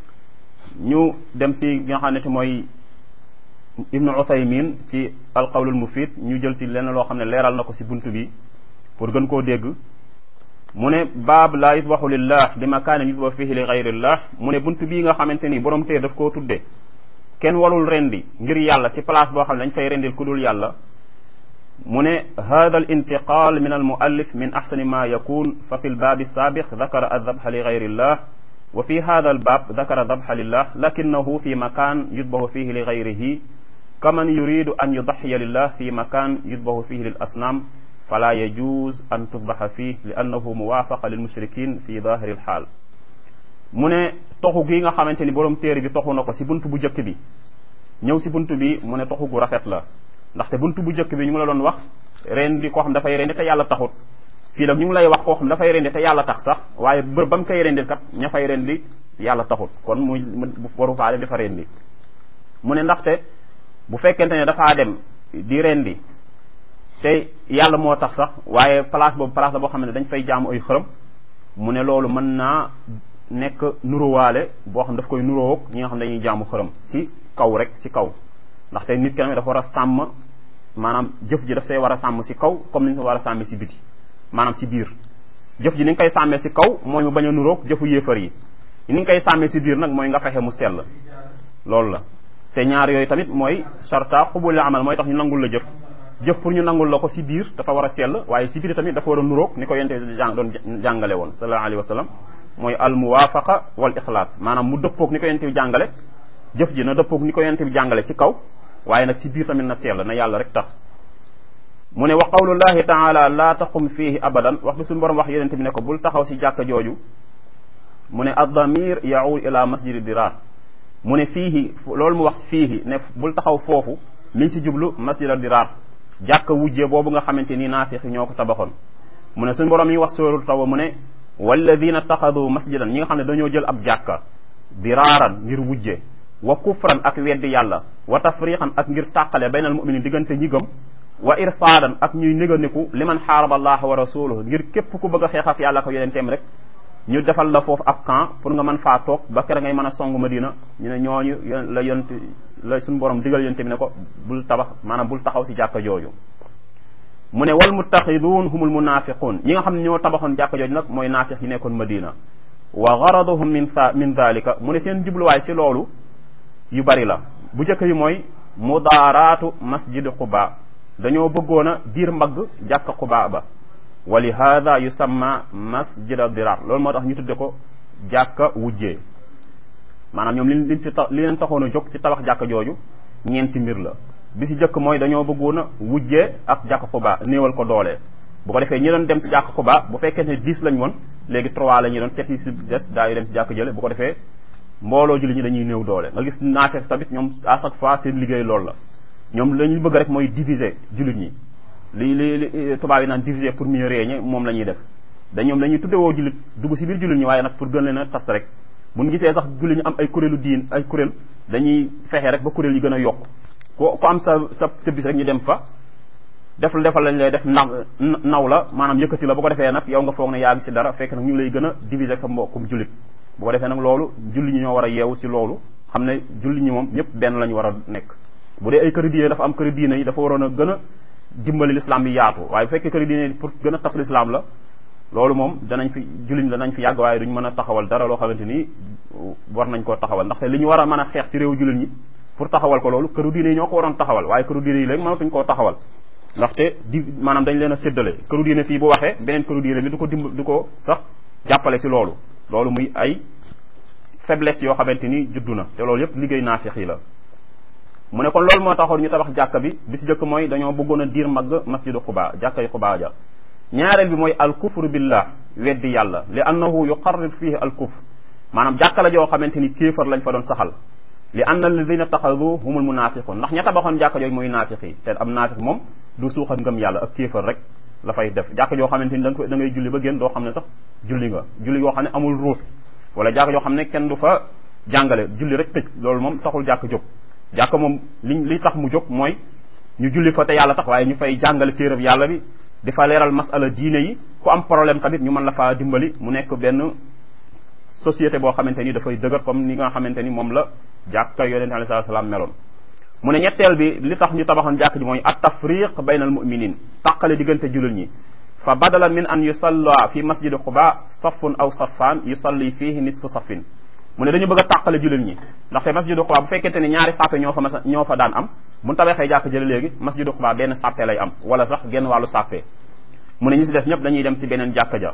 ñu dem si nga xam ne te mooy ibnu uthaymin si alqawlul mufid ñu jël si lenn loo xam ne leeral na ko si bunt bi pour gën koo dégg mu ne baab laa yusbaxu lillah bi makaanin yusbaxu fihi li gayrillah mu ne bunt bii nga xamante ni borom téere daf koo tudde kenn walul rendi ngir yàlla si place boo xam ne dañ fay rendil ku dul yàlla mu ne hada al intiqal min al muallif min axsani ma yakun fa fi lbaabi saabiq dakara aldabxa li gayrillah wa fi hada albaab dakara dabxa lillah lakinahu fi makan yusbaxu fihi li gayrihi kaman yuridu an yudaxiya lillah fi makan yusbaxu fihi lil asnaam fala yajuz an tudbaxa fii li annahu muwaafaqa lil mushrikin fi dahiri lxaal mu ne toxu gi nga xamante ni borom téere bi toxu na ko si bunt bu njëkk bi ñëw si bunt bi mu ne toxu gu rafet la ndaxte bunt bu njëkk bi ñu ngi la doon wax rendi koo xam dafay rendi te yàlla taxut fii nag ñu ngi lay wax koo xam dafay rendi te yàlla tax sax waaye bër ba mu koy rendil kat ña fay rendi yàlla taxut kon muy waru faa dem dafa rendi mu ne ndaxte bu fekkente ne dafaa dem di rendi te yàlla moo tax sax waaye place boobu place la boo xam ne dañ fay jaamu ay xërëm mu ne loolu mën naa nekk nuróowaale boo xam daf koy nuróog ñi nga xam ne dañuy jaamu xërëm si kaw rek si kaw ndaxte nit ki dafa war a sàmm maanaam jëf ji daf say war a sàmm si kaw comme ni ñu ko war a sàmmee si biti maanaam si biir jëf ji ni nga koy sàmmee si kaw mooy mu bañ a nuróog jëfu yéefar yi ni nga koy sàmmee si biir nag mooy nga fexe mu sell loolu la te ñaar yooyu tamit mooy charta xubul la amal mooy tax ñu nangul la jëf jëf pour ñu nangul la ko si biir dafa war a sell waaye si biir tamit dafa war a nuróog ni ko yente jàng doon jàngale woon sallallahu alayhi wa sallam mooy al muwaafaqa wal ixlaas maanaam mu dëppoog ni ko yente bi jàngale jëf ji na dëppoog ni ko yente bi jàngale ci kaw waaye nag ci biir tamit na sell na yàlla rek tax mu ne wa qawlullahi taala laa taqum fiihi abadan wax bi suñu borom wax yonente bi ne ko bul taxaw si jàkka jooju mu ne addamir yaud ila masjidi dirar mu ne fiihi loolu mu wax fiihi ne bul taxaw foofu mi ngi si jublu masjida dirar jàkka wujje boobu nga xamante ni naafiq ñoo ko tabaxoon mu ne suñu borom yi wax sóoru tawa mu ne walladina taxadu masjidan ñi nga xam ne dañoo jël ab jàkka diraaran ngir wujje wa kufran ak weddi yàlla wa tafriqan ak ngir tàqale baynal muminin diggante ñi gëm wa irsaadan ak ñuy néganiku liman xaaraba allaha wa rasuluhu ngir képp ku bëgg a xeex ak yàlla ko yonenteem rek ñu defal la foofu ab camp pour nga mën faa toog ba kere ngay mën a song madina ñu ne ñooñu la yont la suñu borom digal yonente bi ne ko bul tabax maanaam bul taxaw si jàkka jooju mu ne wal muttaxiduun humul munafiquun ñi nga xam ne ñoo tabaxoon jàkka jooju nag mooy naafiq yi nekkoon madina wa garaduhum min sa min dalika mu ne seen jubluwaay si loolu yu bari la bu njëkk yi mooy mudaaraatu masjid quba dañoo bëggoon a diir mbagg jàkka quba ba wa li hada yusamma masjid dirar loolu moo tax ñu tudde ko jàkka wujjee maanaam ñoom li liñ si ta li leen taxoon a jóg ci tabax jàkka jooju ñeenti mbir la bi si jëkk mooy dañoo bëggoon a wujjee ak jàkka Quba néewal ko doole bu ko defee ñi doon dem si jàkka Quba bu fekkee ne dix lañ woon léegi trois la ñuy doon sept yi si des daa yu dem si jàkka jële bu ko defee mbooloo julli ñi dañuy néew doole nga gis naafeq tamit ñoom à chaque fois seen liggéey loolu la ñoom la ñu bëgg rek mooy diviser jullit ñi li li li tubaab yi naan diviser pour mieux régner moom la ñuy def da ñoom dañuy tuddewoo jullit dugg si biir jullit ñi waaye nag pour gën leen a tas rek bu ñu gisee sax jullit ñi am ay kuréelu diin ay kuréel dañuy fexe rek ba kuréel yi gën a yokk ko ko am sa sa sa bis rek ñu dem fa def la defal lañ lay def naw naw la maanaam yëkkati la bu ko defee nag yow nga foog ne yaa ngi si dara fekk nag ñu ngi lay gën a diviser sa mbokkum jullit bu ko defee nag loolu julli ñi ñoo war a yeewu si loolu xam ne julli ñi moom ñëpp benn la ñu war a nekk bu dee ay këri diine dafa am këri diine yi dafa waroon a gën a dimbali l'islam bi yaatu waaye bu fekkee këri diine yi pour gën a tas l'islam la loolu moom danañ fi julli ñi danañ fi yàgg waaye duñ mën a taxawal dara loo xamante ni war nañ koo taxawal ndaxte li ñu war a mën a xeex si réew jullit ñi pour taxawal ko loolu këru diine yi ñoo ko waroon taxawal waaye këru diine yi léegi mënatuñ koo taxawal ndaxte di maanaam dañ leen a séddale këru diine fii bu waxee beneen këru diine bi du ko dimb du ko sax jàppale si loolu loolu muy ay faiblesse yoo xamante ni juddu na te loolu yëpp liggéey naafiq yi la mu ne kon loolu moo taxoon ñu tabax jàkka bi bi si jëkk mooy dañoo bëggoon a diir mbagg masjidu xubaa jàkka yi xubaa ja ñaareel bi mooy al kufru billah weddi yàlla li annahu yuqarrir fihi al kufr maanaam jàkka la joo xamante ni kéefar lañ fa doon saxal li anna alladina taxadu humul munafiqun ndax ña tabaxoon jàkka jooju mooy naafiq yi te am naafiq moom du suuxat ngëm yàlla ak kéefar rek la fay def jàkka joo xamante ni da nga da ngay julli ba génn doo xam ne sax julli nga julli yoo xam ne amul ruut wala jàkka joo xam ne kenn du fa jàngale julli rek tëj loolu moom taxul jàkk jóg jàkka moom li li tax mu jóg mooy ñu julli fa te yàlla tax waaye ñu fay jàngale téerab yàlla bi di fa leeral masala diine yi ku am problème tamit ñu mën la faa dimbali mu nekk benn société boo xamante ni dafay dëgër comme ni nga xamante ni moom la jàkka yonente alei salatu salaam meloon mu ne ñetteel bi li tax ñu tabaxoon jàkk ji mooy at tafriq bayna al muminin tàqale diggante jullit ñi fa badala min an yusalla fi masjidi quba safun aw safaan yusalli fihi nisfu safin mu ne dañu bëgg a tàqale jullit ñi ndaxte masjidu quba bu fekkente ne ñaari sàppe ñoo fa mas ñoo fa daan am bu tabaxee jàkk jële léegi masjidu quba benn sàppe lay am wala sax genn wàllu sàppe mu ne ñi si des ñëpp dañuy dem si beneen jàkka ja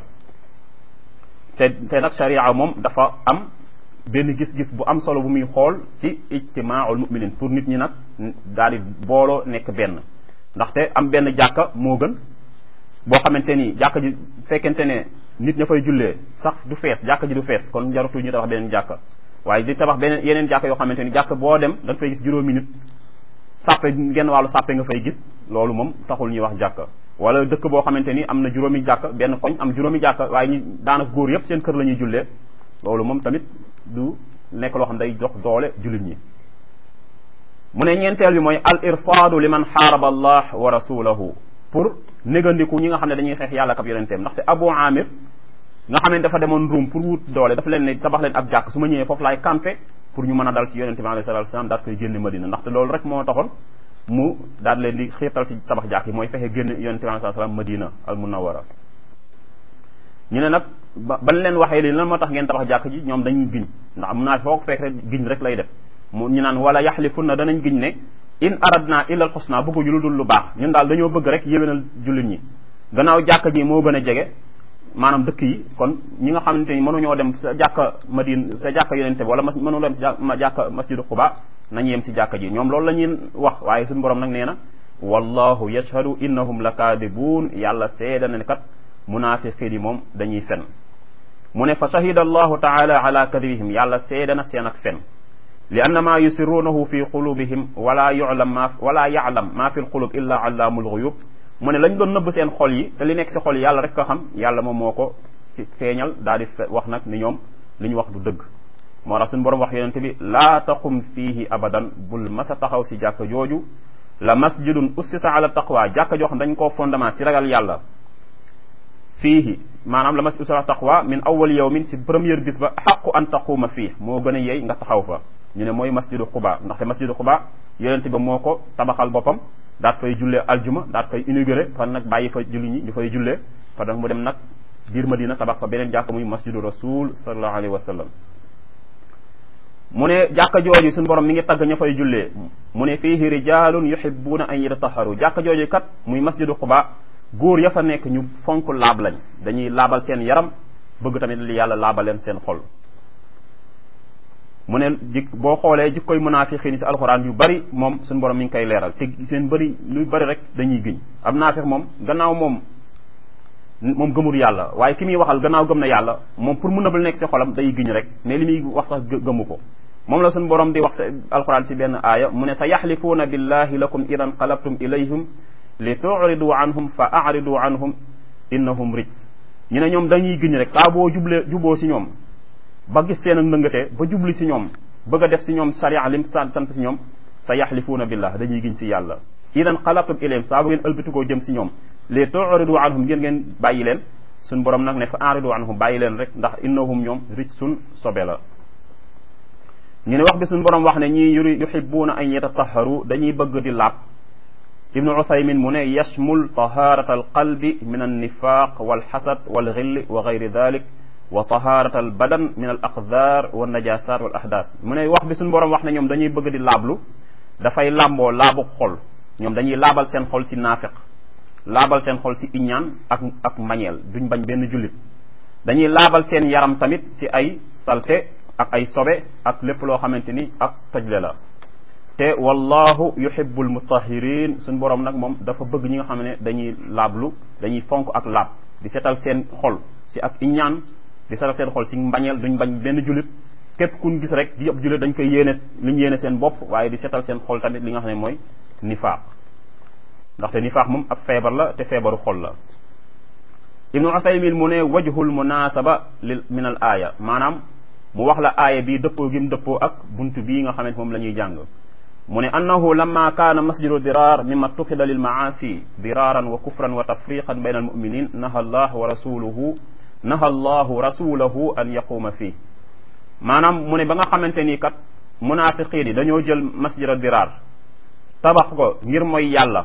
te te nag sharia moom dafa am benn gis-gis bu am solo bu muy xool ci ijtimaaul muminin pour nit ñi nag daal di booloo nekk benn ndaxte am benn jàkka moo gën boo xamante ni jàkka ji fekkente ne nit ña fay jullee sax du fees jàkka ji du fees kon jarutul ñu tabax beneen jàkka waaye di tabax beneen yeneen jàkka yoo xamante ni jàkka boo dem da nga fay gis juróomi nit sàppe genn wàllu sàppe nga fay gis loolu moom taxul ñuy wax jàkka wala dëkk boo xamante ni am na juróomi jàkka benn koñ am juróomi jàkka waaye ñu daanaka góor yëpp seen kër la ñuy jullee loolu moom tamit du nekk loo xam day jox doole jullit ñi mu ne ñeenteel bi mooy al irsaadu liman xaaraba allah wa rasulahu pour négandiku ñi nga xam ne dañuy xeex yàlla kab yonenteem ndaxte abu amir nga xam ne dafa demoon ruum pour wut doole dafa leen ne tabax leen ab jàkk su ma ñëwee foofu laay campé pour ñu mën a dal ci yonente bi alayhi salatu wasalam daat koy génne madina ndaxte loolu rek moo taxoon mu daal leen di xiirtal ci tabax jàkk yi mooy fexe génne yonente bi alayhi salatu wasalam madina al munawara ñu ne nag ba ban leen waxee lii lan moo tax ngeen tabax jàkk ji ñoom dañuy giñ ndax mun naa foog fekk rek giñ rek lay def mu ñu naan wala yaxlifun na danañ giñ ne in aradna illa al xusna bëgguñu lu dul lu baax ñun daal dañoo bëgg rek yéwénal jullit ñi gannaaw jàkk ji moo gën a jege maanaam dëkk yi kon ñi nga xamante ni mënuñoo dem sa jàkka madine sa jàkka yonente bi wala mas mënu dem sa jàkka masjidu xuba nañ yem si jàkka ji ñoom loolu la ñuy wax waaye suñu borom nag nee na wallahu yashhadu innahum la kaadibuun yàlla seeda na ne kat munaafiqiin yi moom dañuy fen mu ne fa shahida allahu taala ala kadibihim yàlla seeda na seen ak fen li anna maa yusiruunahu fi qulubihim wala yulam ma wala yaalam maa fi lqulub illa allaamul guyub mu ne lañ doon nëbb seen xol yi te li nekk si xol yi yàlla rek ko xam yàlla moom moo ko si feeñal daal di wax nag ni ñoom li ñu wax du dëgg moo tax suñu borom wax yonente bi laa taqum fiihi abadan bul masa taxaw si jàkka jooju la masjidun ussisa ala taqwa jàkka joo xam dañ koo fondement si ragal yàlla fiihi maanaam la masjid ussisa ala taqwa min awwal yawmin si première bis ba xaqu an taquuma fii moo gën a yey nga taxaw fa ñu ne mooy masjidu Quba ndaxte masjidu Quba yonente ba moo ko tabaxal boppam daat fay jullee aljuma daat fay inauguré fan nag bàyyi fa julli ñi ñu fay jullee fa nag mu dem nag biir Madina tabax fa beneen jàkka muy masjidu rasul sallallahu alayhi wa sallam mu ne jàkka jooju suñu borom mi ngi tagg ña fay jullee mu ne fiihi rijalun yuhibbuna an yatataharu jàkka jooju kat muy masjidu Quba góor ya fa nekk ñu fonk laab lañ dañuy laabal seen yaram bëgg tamit li yàlla laabal leen seen xol mu ne jik boo xoolee jikkoy munaafiqiin si alxuraan yu bari moom suñu borom mi ngi koy leeral te seen bëri luy bari rek dañuy giñ ab naafiq moom gannaaw moom moom gëmul yàlla waaye ki muy waxal gannaaw gëm na yàlla moom pour mu nëbal nekk si xolam day giñ rek mais li muy wax sax gëmu ko moom la suñu borom di wax alxuraan si benn aaya mu ne sa yaxlifuuna billahi lakum idan qalabtum ilayhim li tuuridu anhum fa aridu anhum innahum rijs ñu ne ñoom dañuy giñ rek saa boo jublee juboo si ñoom ba gis seen ak ndëngate ba jubli si ñoom bëgg a def si ñoom sariya lim sant sant si ñoom sa yaxlifuuna billah dañuy giñ si yàlla idan xalaqtum ilayhim saa bu ngeen ëlbatikoo jëm si ñoom li tuuridu anhum ngeen ngeen bàyyi leen suñ borom nag ne fa aridu anhum bàyyi leen rek ndax innahum ñoom rijsun sobe la ñu ne wax bi suñ borom wax ne ñii yuri yuhibuuna an yatataharu dañuy bëgg di laab ibnu uthaymin mu ne yashmul taharata alqalbi min annifaq walxasad walxilli wa gayri dalik wa taharata al badan min al aqdar wa najasat wal ahdath mu ne wax bi suñu borom wax ne ñoom dañuy bëgg di laablu dafay làmboo laabu xol ñoom dañuy laabal seen xol si naafiq laabal seen xol si iñaan ak ak mañeel duñ bañ benn jullit dañuy laabal seen yaram tamit si ay salte ak ay sobe ak lépp loo xamante ni ak tojle la te wallahu yuhibbul mutahirin suñu borom nag moom dafa bëgg ñi nga xam ne dañuy laablu dañuy fonk ak laab di setal seen xol si ak iñaan di setal seen xol si mbañeel duñ bañ benn jullit képp kun gis rek di ab jullit dañ koy yéene li ñu yéene seen bopp waaye di setal seen xol tamit li nga xam ne mooy nifaaq ndaxte nifaaq moom ab feebar la te feebaru xol la ibnu usaymin mu ne wajhul munasaba lil min al aaya maanaam mu wax la aaya bii dëppoo gi mu dëppoo ak buntu bii nga xamante moom la ñuy jàng mu ne annahu lamma kaana masjidu dirar mimma tuxida lil maasi diraran wa kufran wa tafriqan bayna al muminin naha allah wa rasuluhu naha allahu rasulahu an yaquuma fii maanaam mu ne ba nga xamante ni kat munaafiqiin yi dañoo jël masjida dirar tabax ko ngir mooy yàlla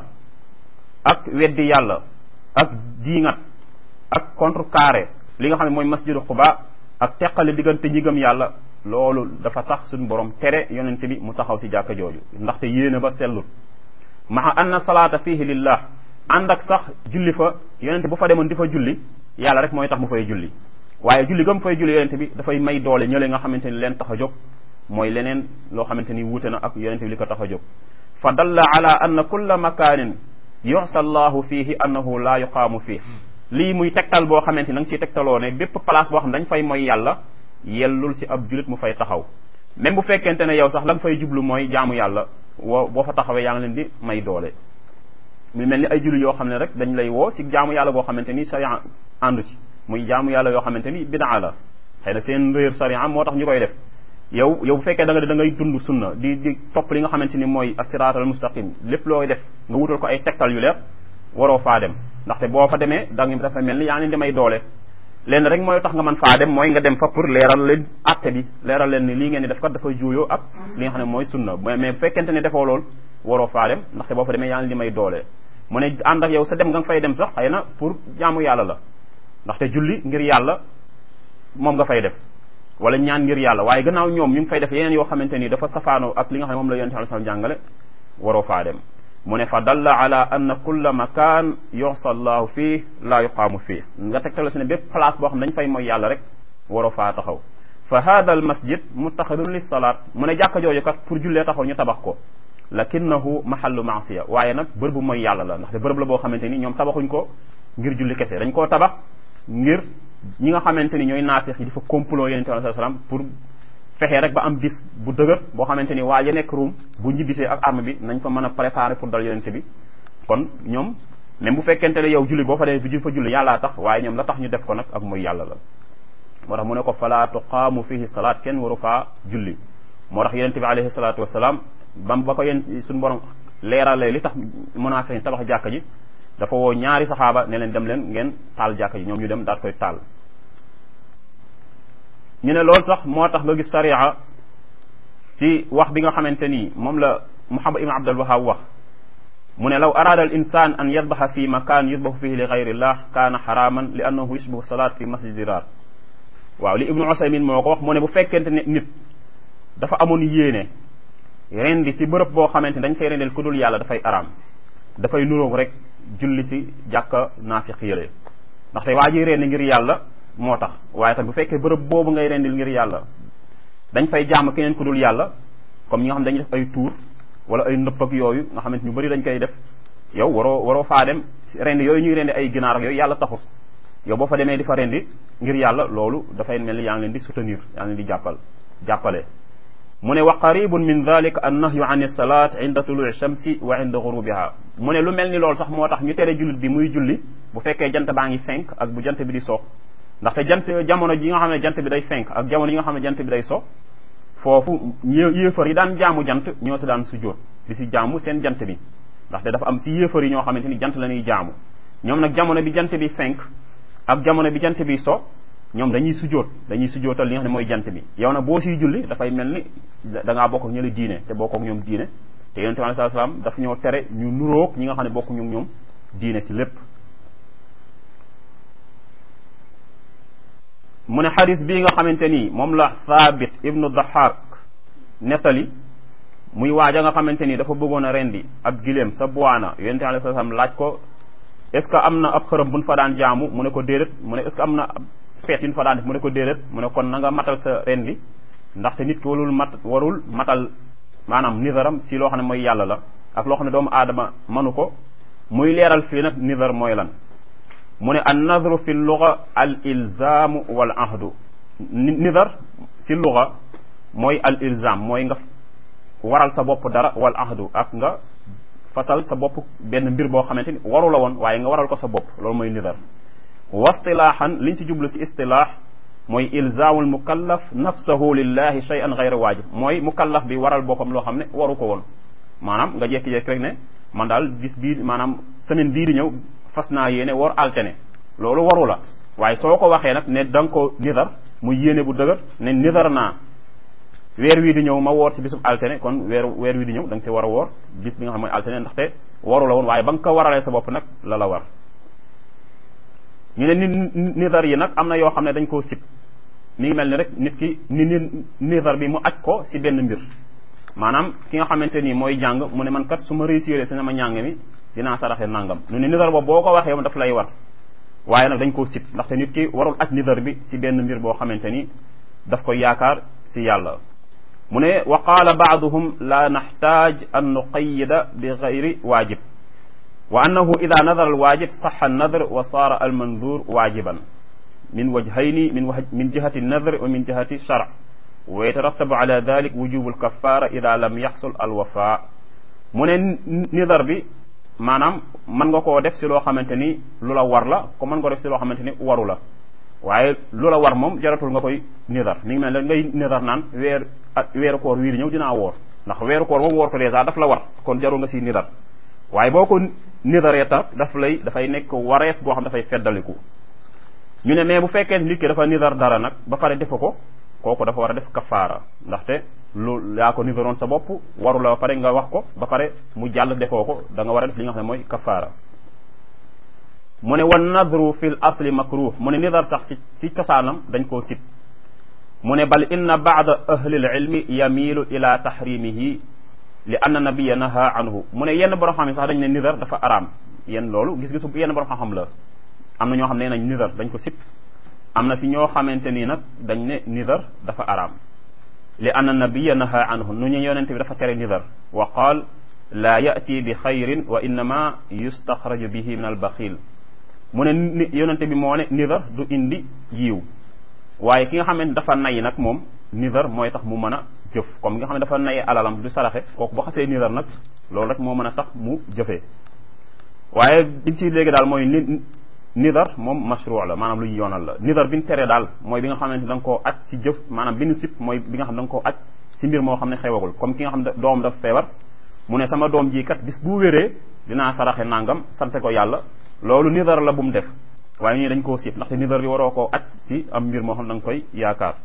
ak weddi yàlla ak diingat ak contrecarré li nga xam ne mooy masjidu Quba ak teqale diggante ñi gëm yàlla loolu dafa tax suñu borom tere yonent bi mu taxaw si jàkka jooju ndaxte yéene ba sellut maa anna salaata fihi lillah ànd ak sax julli fa yonent bu fa demoon di fa julli yàlla rek mooy tax mu fay julli waaye julli gam fay julli yonent bi dafay may doole ñële nga xamante ni leen tax a jóg mooy leneen loo xamante ni wuute na ak yonent bi li ko tax a jóg fa dalla ala anna kulla makanin yusa allahu fihi annahu la yuqaamu fii lii muy tegtal boo xamante ni da nga ciy tegtaloo ne bépp place boo xam dañ fay mooy yàlla yellul si ab julit mu fay taxaw même bu fekkente ne yow sax la nga fay jublu mooy jaamu yàlla woo boo fa taxawee yaa ngi leen di may doole mu mel ni ay julli yoo xam ne rek dañ lay woo si jaamu yàlla goo xamante ni sharia àndu ci muy jaamu yàlla yoo xamante ni bidaa la xëy na seen réer sharia moo tax ñu koy def yow yow bu fekkee da nga da ngay dund sunna di di topp li nga xamante ni mooy as-siraat al mustaqim lépp looy def nga wutal ko ay tegtal yu leer waroo faa dem ndaxte boo fa demee da nga dafa mel ni yaa ngi leen di may doole leen rek mooy tax nga mën faa dem mooy nga dem fa pour leeral leen atte bi leeral leen ni lii ngeen di def kat dafay juuyoo ak li nga xam ne mooy sunna mais bu fekkente ne defoo lool waroo faa dem ndaxte boo fa demee yaa ngi leen di may doole mu ne ànd ak yow sa dem nga fay dem sax xëy na pour jaamu yàlla la ndaxte julli ngir yàlla moom nga fay def wala ñaan ngir yàlla waaye gannaaw ñoom ñu ngi fay def yeneen yoo xamante ni dafa safaanoo ak li nga xam ne moom la yonent sallallahu alayhi wasallam jàngale waroo faa dem mu ne fa dalla ala anna kulla makan yusa allahu fii la yuqaamu fii nga tegtal si ne bépp place boo xam ne dañ fay mooy yàlla rek waroo faa taxaw fa hada al masjid muttaxidun lis salaat mu ne jàkka jooju kat pour jullee taxaw ñu tabax ko lakinnahu mahallu maasiya waaye nag bërëb bu mooy yàlla la ndaxte bërëb la boo xamante ni ñoom tabaxuñ ko ngir julli kese dañ koo tabax ngir ñi nga xamante ni ñooy naafeex yi dafa complot yonente bi sallallahu alayhi wasallam pour fexee rek ba am bis bu dëgër boo xamante ni waa ya nekk Ruum bu ñibbisee ak arme bi nañ fa mën a préparer pour dal yonente bi kon ñoom même bu fekkente ne yow julli boo fa demee fi fa julli yàllaa tax waaye ñoom la tax ñu def ko nag ak mooy yàlla la moo tax mu ne ko fala tuqaamu fihi salaat kenn waru faa julli moo tax yonente bi alayhi salaatu wasalaam bam ba ko yéen suñu borom leeralee li tax munaafiq tabax jàkka ji dafa woo ñaari saxaaba ne leen dem leen ngeen taal jàkka ji ñoom ñu dem daal koy taal ñu ne loolu sax moo tax nga gis sariya ci wax bi nga xamante ni moom la Muhammad ibn Abdul Wahhab wax mu ne law araada al insan an yadbaxa fi makan yudbaxu fihi li gayrillah kaana xaraman li annahu yushbihu salaat fi masjid dirar waaw li ibnu Usaymin moo ko wax mu ne bu fekkente ne nit dafa amoon yéene rendi si bërëb boo xamante ni dañ fay rendel ku dul yàlla dafay araam dafay nuróog rek julli si jàkka naafiq yële ndaxte waa ji rendi ngir yàlla moo tax waaye tam bu fekkee bërëb boobu ngay rendil ngir yàlla dañ fay jaam keneen ku dul yàlla comme ñi nga xam dañuy def ay tuur wala ay nëpp ak yooyu nga xamante ñu bëri dañ koy def yow waroo waroo faa dem rendi yooyu ñuy rendi ay ginaar ak yooyu yàlla taxut yow boo fa demee di fa rendi ngir yàlla loolu dafay mel ni yaa ngi leen di soutenir yaa ngi leen di jàppal jàppale mu ne wa qaribun min dalika an nahyu an ilsalat inda tuluu shamsi wa inda gurubiha mu ne lu mel ni loolu sax moo tax ñu tere jullit bi muy julli bu fekkee jant baa ngi fenk ak bu jant bi di so ndaxte jant jamono ji nga xam ne jant bi day fenk ak jamono yi nga xam ne jant bi day so foofu yéefar yi daan jaamu jant ñoo si daan sujjóot di si jaamu seen jant bi ndaxte dafa am si yéefar yi ñoo xamante ni jant la ñuy jaamu ñoom nag jamono bi jant bi fenk ak jamono bi jant bi so ñoom dañuy sujjóot dañuy sujjóotal li nga xam ne mooy jant bi yow nag boo siy julli dafay mel ni da ngaa bokk ak ñële diine te bokk ak ñoom diine te yonente bi alayhi salaam daf ñoo tere ñu nuróog ñi nga xam ne bokk ñu ñoom diine si lépp mu ne xadis bii nga xamante ni moom la Thabit ibnu Dahak nettali muy waaja nga xamante ni dafa bëggoon a rendi ab giléem sa buwaana yonente bi alayhi salaam laaj ko est ce que am na ab xërëm buñ fa daan jaamu mu ne ko déedéet mu ne est ce que am na feet yu ñu fa daan def mu ne ko déedéet mu ne kon na nga matal sa rendi ndaxte nit ki warul mat warul matal maanaam nizaram si loo xam ne mooy yàlla la ak loo xam ne doomu aadama manu ko muy leeral fii nag nizar mooy lan mu ne an nadru fi luga al ilzaamu wal ahdu nizar si luga mooy al ilzam mooy nga waral sa bopp dara wal ahdu ak nga fasal sa bopp benn mbir boo xamante ni waru la woon waaye nga waral ko sa bopp loolu mooy nizar wa istilaahan liñ si jublu si istilaax mooy ilzaamul mukallaf nafsahu lillahi shay'an ghayra waajib mooy mukallaf bi waral boppam loo xam ne waru ko woon maanaam nga jekki-jekki rek ne man daal bis bii maanaam semaine bii di ñëw fas naa yéene war altene loolu waru la waaye soo ko waxee nag ne da nga ko nidar mu yéene bu dëgër ne nidar naa weer wii di ñëw ma woor si bisub altene kon weer weer wii di ñëw da nga si war a woor bis bi nga xam mooy altene ndaxte waru la woon waaye ba nga ko waralee sa bopp nag la la war ñu ne ni nidar yi nag am na yoo xam ne dañ koo sib mi ngi mel ni rek nit ki ni ni nidar bi mu aj ko si benn mbir maanaam ki nga xamante ni mooy jàng mu ne man kat su ma réussir si sama njàng mi dinaa saraxe nangam nu ne nidar boobu boo ko waxee daf lay war waaye nag dañ koo sib ndaxte nit ki warul aj nidar bi si benn mbir boo xamante ni daf koy yaakaar si yàlla mu ne wa qaala baaduhum la naxtaaj an nuqayida bi gayri waajib wa annahu ida nadara alwaajib saxa annadr wa saara almandur waajiban min wajhayni min waj min jihati nadr wa min jihati shar wa yatarattabu ala dalik wujubu alkafara ida lam yaxsul alwafa mu ne nidar bi maanaam mën nga koo def si loo xamante ni lu la war la ko mën nga ko def si loo xamante ni waru la waaye lu la war moom jaratul nga koy nidar mi ngi mel ne ngay nidar naan weer weeru koor wii di ñëw dinaa woor ndax weeru koor moom woor ko dèjà daf la war kon jarul nga si nidar waaye boo ko nidaree tax daf lay dafay nekk wareef boo xam dafay feddaliku ñu ne mais bu fekkee nit ki dafa nidar dara nag ba pare defa ko kooku dafa war a def kafaara ndaxte lu yaa ko nidaroon sa bopp waru la ba pare nga wax ko ba pare mu jàll defoo ko da nga war a def li nga xam ne mooy kafaara mu ne wan nadru fil asli makruh mu ne nidar sax si si cosaanam dañ koo sib mu ne bal inna baada ahli l ilmi yamilu ila tahrimihi li anna nabiya naha anhu mu ne yenn borom xam ne sax dañ ne nidar dafa araam yenn loolu gis-gisu yenn borom xam-xam la am na ñoo xam ne nañ nidar dañ ko sib am na si ñoo xamante nii nag dañ ne nidar dafa araam li anna nabiya naha anhu nu ñu yonente bi dafa tere nidar wa qaal laa yati bi xayrin wa innama yustaxraju bihi min al baxil mu ne yonente bi moo ne nidar du indi yiw waaye ki nga xamante dafa nay nag moom nidar mooy tax mu mën a jëf comme nga xam ne dafa nay alalam du saraxe kooku boo xasee nidar nag loolu rek moo mën a tax mu jëfee waaye biñ ci léegi daal mooy ni nidar moom mashru la maanaam lu ñu yoonal la nidar bi ñu tere daal mooy bi nga xamante da nga koo aj ci jëf maanaam bi ñu sip mooy bi nga xam da nga koo aj ci mbir moo xam ne xewagul comme ki nga xam ne doom daf feebar mu ne sama doom ji kat bis bu wéree dinaa saraxe nangam sante ko yàlla loolu nidar la bu mu def waaye ñii dañ koo sip ndaxte nidar bi waroo koo aj ci am mbir moo xam ne da nga koy yaakaar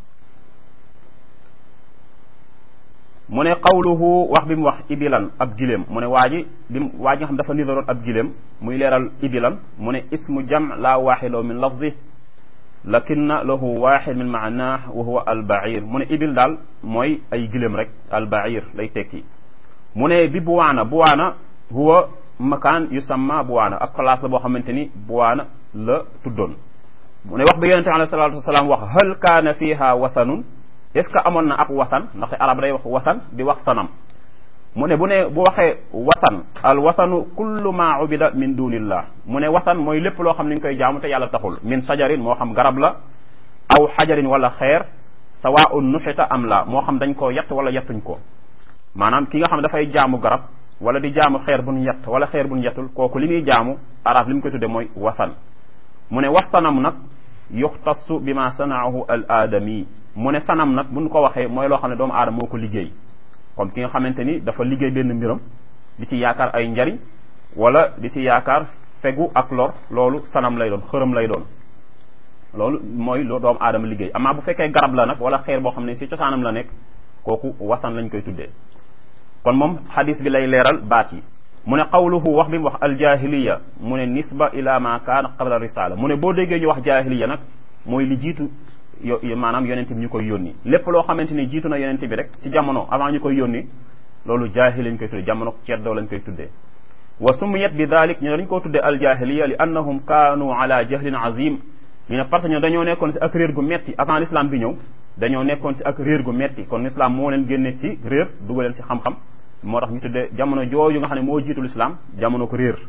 mu ne qawluhu wax bi mu wax ibilan ab giléem mu ne waa ji bi mu waa ji nga xam dafa nidaroon ab giléem muy leeral ibilan mu ne ismu jam la waaxidoo min lafzi lakinna lahu waaxid min maanah wa huwa albair mu ne ibil daal mooy ay giléem rek albair lay tekki mu ne bi buwaana buwaana huwa makaan yusamma buwaana ab place la boo xamante ni buwaana la tuddoon mu ne wax bi yonente alayhi salatu wasalaam wax hal kaana fiha wathanun est ce que amoon na ab watan ndaxte arab day wax watan di wax sanam mu ne bu ne bu waxee watan al watanu kullu ma ubida min dunillah mu ne watan mooy lépp loo xam ne ñu koy jaamu te yàlla taxul min sajarin moo xam garab la aw xajarin wala xeer sawaun nuxita am la moo xam dañ koo yett wala yettuñ ko maanaam ki nga xam ne dafay jaamu garab wala di jaamu xeer buñ yett wala xeer buñ yettul kooku li muy jaamu arab li mu koy tudde mooy watan mu ne wasanam nag yuxtassu bi ma sanaahu al aadami mu ne sanam nag buñ ko waxee mooy loo xam ne doomu aadama moo ko liggéey comme ki nga xamante ni dafa liggéey benn mbiram di ci yaakaar ay njariñ wala di ci yaakaar fegu ak lor loolu sanam lay doon xërëm lay doon loolu mooy loo doomu aadama liggéey amaa bu fekkee garab la nag wala xeer boo xam ne ci cosaanam la nekk kooku wasan lañ koy tuddee kon moom xadis bi lay leeral baat yi mu ne qawluhu wax bi mu wax aljahiliya mu ne nisba ila ma kaana qabla risala mu ne boo déggee ñu wax jahiliya nag mooy li jiitu yo maanaam yonente bi ñu koy yónni lépp loo xamante ni jiitu na yonente bi rek ci jamono avant ñu koy yónni loolu jaahil lañ koy tuddee jamono ceddoo lañ koy tuddee wa sumiyat bi dalik ñu dañ koo tuddee aljahiliya li annahum kaanu ala jahlin azim ñu ne parce que ñoo dañoo nekkoon si ak réer gu metti avant l'islam bi ñëw dañoo nekkoon si ak réer gu metti kon l'islam moo leen génne si réer dugal leen si xam-xam moo tax ñu tuddee jamono jooju nga xam ne moo jiitu l'islam jamono ko réer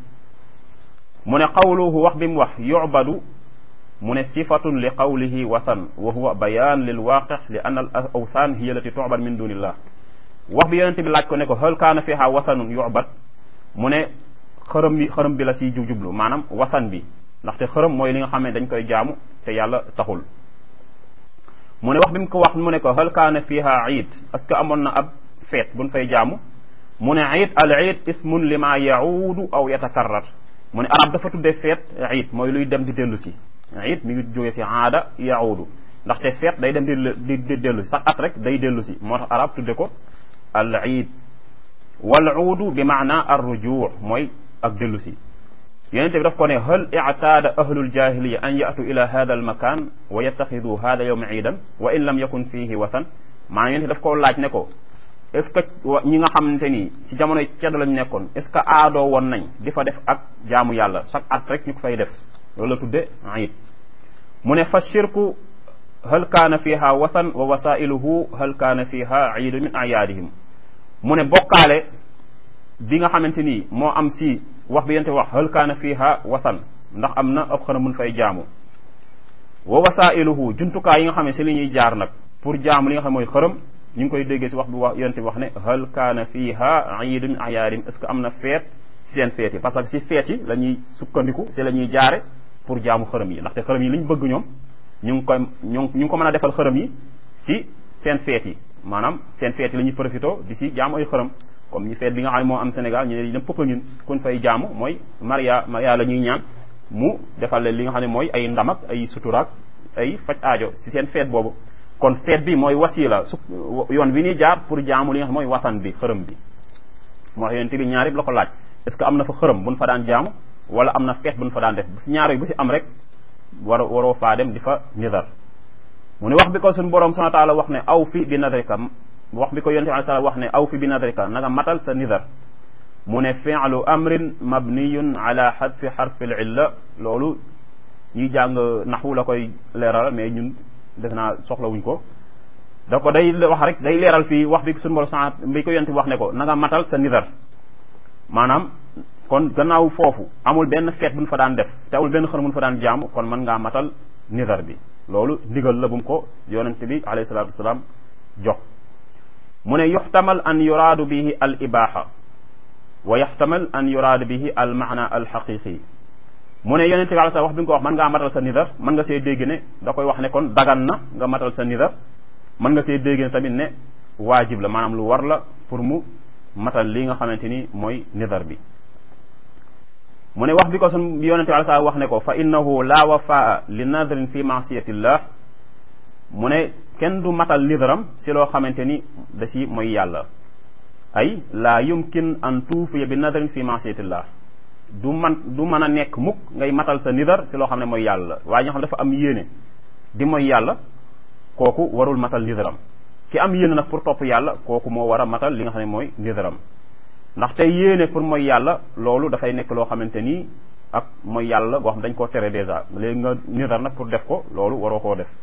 mu ne qawluhu wax bi mu wax yubadu mu ne sifatun li qawlihi watan wa huwa bayan lil waqi li anna al awthan hiya allati tu'bad min dunillah wax bi yonente bi laaj ko ne ko hal kaana fiha watanun yu'bad mu ne xërëm bi xërëm bi la siy jublu maanaam watan bi ndaxte xërëm mooy li nga xam ne dañ koy jaamu te yàlla taxul mu ne wax bi mu ko wax mu ne ko hal kaana fiha iid est-ce que amoon na ab feet buñ fay jaamu mu ne iid al iid ismun lima yaudu aw yatakarrar mu ne arab dafa tuddee feet iid mooy luy dem di dellu si iid mi ngi jógee si aada yaudu ndaxte feet day dem di di dellu si sax at rek day dellu si moo tax arab tudde ko al iid wal uudu bi maana ar rujuu mooy ak dellu si yonente bi daf ko ne hal ictaada ahlul jahiliya an yatu ila hada al makan wa yattaxidu hada yowma iidan wa in lam yakun fihi watan maanaam yonente daf koo laaj ne ko est ce que ñi nga xamante ni ci jamonoy cedd lañ nekkoon est ce que aadoo woon nañ di fa def ak jaamu yàlla chaque at rek ñu ko fay def loolu la tudde iid mu ne fa shirku hal kaana fiha watan wa wasailuhu hal kaana fiha iidu min ayaadihim mu ne bokkaale bi nga xamante ni moo am si wax bi yente wax hal kaana fiha watan ndax am na ab xana mun fay jaamu wa wasailuhu jumtukaay yi nga xam ne si li ñuy jaar nag pour jaamu li nga xam mooy xërëm ñu ngi koy déggee si wax bi wax yonente bi wax ne hal kaana fiha iidu min ayaadim est ce que am na feet si seen feet yi parce que si feet yi la ñuy sukkandiku si la ñuy jaare pour jaamu xërëm yi ndaxte xërëm yi li ñu bëgg ñoom ñu ngi koy ñu ngi ko mën a defal xërëm yi si seen feet yi maanaam seen feet yi la ñuy profité di si jaamu ay xërëm comme ñi feet bi nga xam ne moo am Sénégal ñu ne dem pëpp ñun kuñ fay jaamu mooy Maria Maria la ñuy ñaan mu defal leen li nga xam ne mooy ay ndamak ay suturaak ay faj aajo si seen feet boobu kon feet bi mooy wasila su yoon bi ñuy jaar pour jaamu li nga xam mooy watan bi xërëm bi moo tax yonente bi ñaar yëpp la ko laaj est ce que am na fa xërëm buñ fa daan jaamu wala am na feet buñ fa daan def si ñaar bu si am rek war waroo faa dem di fa nidar mu ne wax bi ko suñu borom subhanahu wa taala wax ne aw fi bi nadrika wax bi ko yonente bi sallam wax ne aw fi bi nadrika na nga matal sa nidar mu ne fi'lu amrin mabniyun ala xadfi xarfi l illa loolu ñuy jàng naxwu la koy leeral mais ñun def naa soxlawuñ ko da ko day wax rek day leeral fii wax bi suñu borom sant bi ko yonent bi wax ne ko na nga matal sa nidar maanaam kon gannaaw foofu amul benn feet bu ñu fa daan def te amul benn xër bu ñu fa daan jaamu kon mën ngaa matal nidar bi loolu ndigal la bu mu ko yonent bi alayhi salaatu wasalaam jox mu ne yuxtamal an yuraadu bihi al ibaha wa yaxtamal an yuraadu bihi al maana al xaqiqi mu ne yonent bi alayhi salaam wax bi nga ko wax mën ngaa matal sa nidar mën nga see dégg ne da koy wax ne kon dagan na nga matal sa nidar mën nga see dégg ne tamit ne waajib la maanaam lu war la pour mu matal li nga xamante ni mooy nidar bi mu ne wax bi ko sun yonente bi alai wax ne ko fa innahu la wafaa li nadrin fi maasiyatillah mu ne kenn du matal nidaram si loo xamante ni da si mooy yàlla ay la yumkin an tuufiya bi nadrin fi maasiyatillah du man du mën a nekk mukk ngay matal sa nidar si loo xam ne mooy yàlla waaye ñoo xam ne dafa am yéene di mooy yàlla kooku warul matal nidaram ki am yéene nag pour topp yàlla kooku moo war a matal li nga xam ne mooy nidaram ndaxte yéene pour mooy yàlla loolu dafay nekk loo xamante ni ak mooy yàlla goo xam dañ koo tere dèjà léegi nga nidar nag pour def ko loolu waroo koo def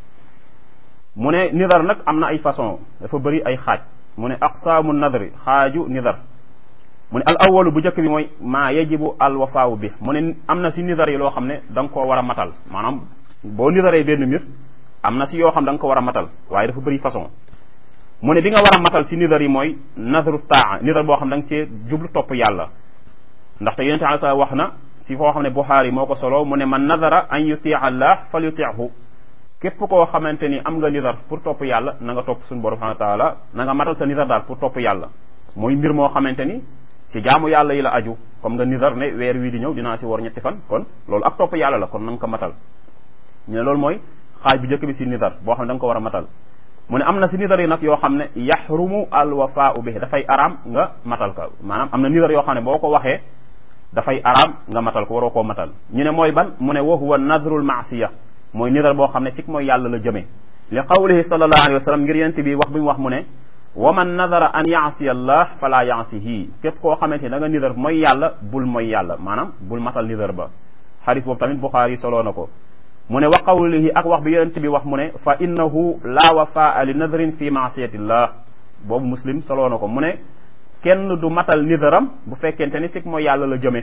mu ne nidar nag am na ay façon dafa bëri ay xaaj mu ne aqsaamu nadri xaaju nidar mu ne al awalu bu njëkk bi mooy maa yajibu al wafaawu bi mu ne am na si nidar yi loo xam ne da nga koo war a matal maanaam boo nidaree benn mbir am na si yoo xam da nga ko war a matal waaye dafa bëri façon mu ne bi nga war a matal si nidar yi mooy nadru taa nidar boo xam da nga see jublu topp yàlla ndaxte yonente ala sa wax na si foo xam ne Buxaari moo ko solo mu ne man nadara an yutia allah fal yutiahu képp koo xamante ni am nga nidar pour topp yàlla na nga topp suñu borom subhanahu wa taala na nga matal sa nidar daal pour topp yàlla mooy mbir moo xamante ni si jaamu yàlla yi la aju comme nga nidar ne weer wii di ñëw dinaa si war ñetti fan kon loolu ak topp yàlla la kon na nga ko matal ñu ne loolu mooy xaaj bu njëkk bi si nidar boo xam ne da nga ko war a matal mu ne am na si nidar yi nag yoo xam ne yaxrumu al wafaau bi dafay araam nga matal ko maanaam am na nidar yoo xam ne boo ko waxee dafay araam nga matal ko waroo koo matal ñu ne mooy ban mu ne wa huwa nadrul maasiya mooy nidar boo xam ne sik mooy yàlla la jëmee li qawlihi sallallahu alayhi wa sallam ngir yent bi wax bi mu wax mu ne wa man nadara an yaasiya allah fala yaasihi képp koo xamante ni da nga nidar mooy yàlla bul mooy yàlla maanaam bul matal nidar ba xadis boobu tamit Buxaari soloo na ko mu ne wa qawlihi ak wax bi yonent bi wax mu ne fa innahu la wafaa li nadrin fi maasiyatillah boobu muslim soloo na ko mu ne kenn du matal nidaram bu fekkente ni sik mooy yàlla la jëme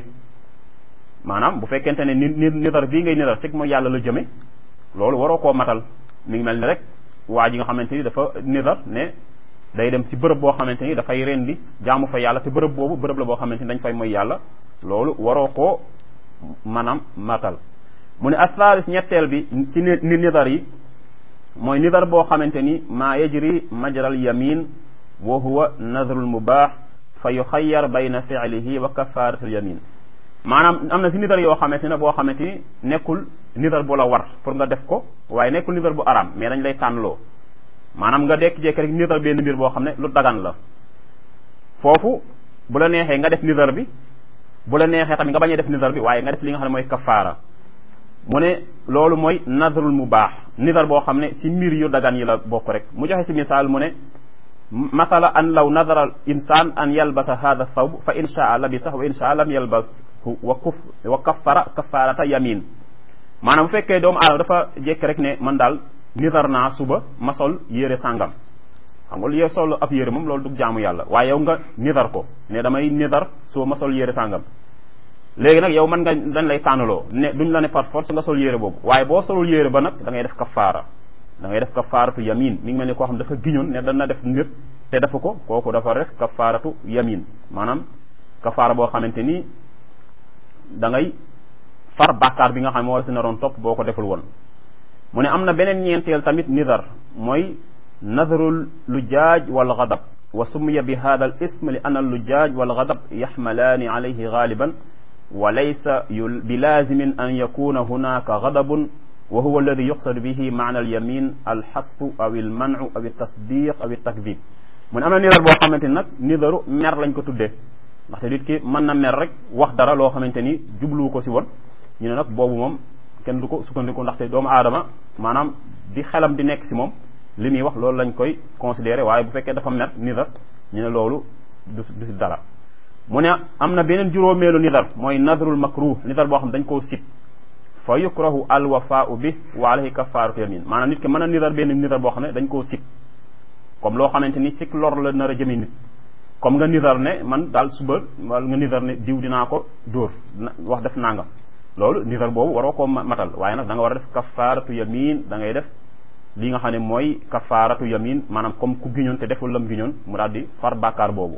maanaam bu fekkente ne ni nidar bii ngay nidar sik mooy yàlla la jëme loolu waroo koo matal mi ngi mel ni rek waa ji nga xamante ni dafa nidar ne day dem ci bërëb boo xamante ni dafay rendi jaamu fa yàlla te bërëb boobu bërëb la boo xamante ni dañ fay mooy yàlla loolu waroo koo maanaam matal mu ne athaalis ñetteel bi ci ni nidar yi mooy nidar boo xamante ni maa yajri majral yamin wa huwa nadrul mubaax fa yuxayyar bayna fi'lihi wa kafaaratul yamin maanaam am na si nidar yoo xamante ne boo xamante ni nekkul nidar bu la war pour nga def ko waaye nekkul nidar bu araam mais dañ lay tànnloo maanaam nga dekk-jekk rek nidar benn mbir boo xam ne lu dagan la foofu bu la neexee nga def nidar bi bu la neexee tamit nga bañ a def nidar bi waaye nga def li nga xam ne mooy kafaara mu ne loolu mooy nadrul mu baax nidar boo xam ne si mbir yu dagan yi la bokk rek mu joxe si misaal mu ne masala an law nadara al insan an yalbasa hada thawb fa in shaa labisa wa in shaa lam yalbashu wa kuf wa kaffara kaffarata yamin maanaam bu fekkee doomu aadama dafa jekk rek ne man daal nidar naa suba ma sol yére sàngam xam nga lu sol ab yére moom loolu du jaamu yàlla waaye yow nga nidar ko ne damay nidar suba ma sol yére sàngam léegi nag yow mën nga dañ lay tànnaloo ne duñ la ne par force nga sol yére boobu waaye boo solul yére ba nag da ngay def kafaara da ngay def kafaaratu yamin mi ngi mel ni koo xam dafa giñoon ne dana def mbir te dafa ko kooku dafa def kafaaratu yamin maanaam kafaara boo xamante ni da ngay far bàkkaar bi nga xam ne moo la si naroon topp boo ko deful woon mu ne am na beneen ñeenteel tamit nidar mooy nadrul lujaaj wal gadab wa summiya bi hada al ism li anna al lujaaj wal gadab yaxmalaani alayhi gaaliban wa laysa bi laazimin an yakuna hunaka gadabun wa huwa alladi yuqsadu bihi maana al yamin al xatfu aw al mancu aw al tasdiq aw al takdib mu ne am na nidar boo xamante ni nag nidaru mer lañ ko tuddee ndaxte nit ki mën na mer rek wax dara loo xamante ni jubluwu ko si woon ñu ne nag boobu moom kenn du ko sukkandiku ndaxte doomu aadama maanaam di xelam di nekk si moom li muy wax loolu lañ koy considéré waaye bu fekkee dafa mer nidar ñu ne loolu du du si dara mu ne am na beneen juróomeelu nidar mooy nadrul makruh nidar boo xam dañ koo sib fa yukrahu alwafaau bi wa alayhi kafaaratu yamin maanaam nit ki mën a nidar benn nidar boo xam ne dañ koo sib comme loo xamante ni sik lor la nar a jëme nit comme nga nidar ne man daal suba wala nga nidar ne diw dinaa ko dóor wax def nangam loolu nidar boobu waroo koo matal waaye nag da nga war a def kafaaratu yamin da ngay def li nga xam ne mooy kafaaratu yamin maanaam comme ku giñoon te deful lam giñoon mu daal di far bàkkaar boobu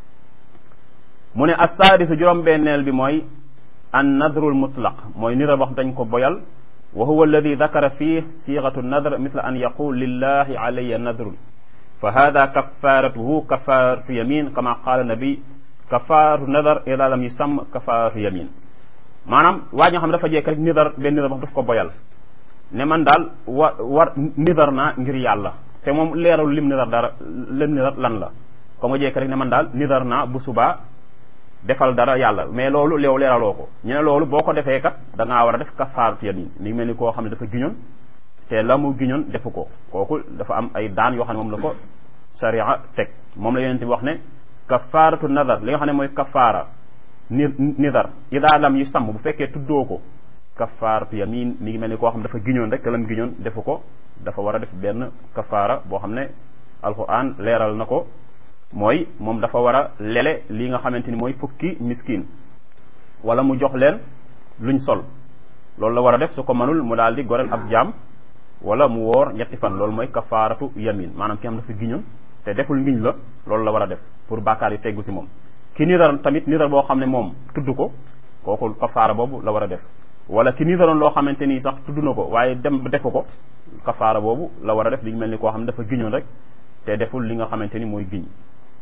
mu ne assaadisu juróom-benneel bi mooy an nadrul mutlaq mooy nidar boo xam dañ ko boyal wa huwa alladi dakara fii siixatu nadr misla an yaqul lillahi alayya nadrun fa hada kafaratuhu kafaratu yamin kama qaala nabi kafaratu nadar ida lam yusam kafaratu yamin maanaam waa ñoo xam ne dafa jekk rek nidar benn nidar boo xam daf ko boyal ne man daal wa war nidar naa ngir yàlla te moom leeral lim nidar dara lim nidar lan la comme nga jekk rek ne man daal nidar naa bu subaa defal dara yàlla mais loolu leew leeraloo ko ñu ne loolu boo ko defee kat da ngaa war a def kafaaratu yamin mi mel ni koo xam ne dafa giñoon te la mu giñoon defu ko kooku dafa am ay daan yoo xam ne moom la ko sharia teg moom la yonent bi wax ne kafaaratu nadar li nga xam ne mooy kafaara ni nidar ida lam yu sàmm bu fekkee tuddoo ko kafaaratu yamin mi ngi mel ni koo xam ne dafa giñoon rek te lam giñoon defu ko dafa war a def benn kafaara boo xam ne alquran leeral na ko mooy moom dafa war a lele li nga xamante ni mooy fukki miskin wala mu jox leen luñ sol loolu la war a def su ko mënul mu daal di goreel ab jaam wala mu woor ñetti fan loolu mooy kafaaratu yamin maanaam ki xam dafa giñoon te deful ngiñ la loolu la war a def pour bàkkaar yi teggu si moom ki nidar tamit nidar boo xam ne moom tudd ko kooku kafaara boobu la war a def wala ki nidaroon loo xamante nii sax tudd na ko waaye dem ba defu ko kafaara boobu la war a def li mel ni koo xam ne dafa giñoon rek te deful li nga xamante ni mooy giñ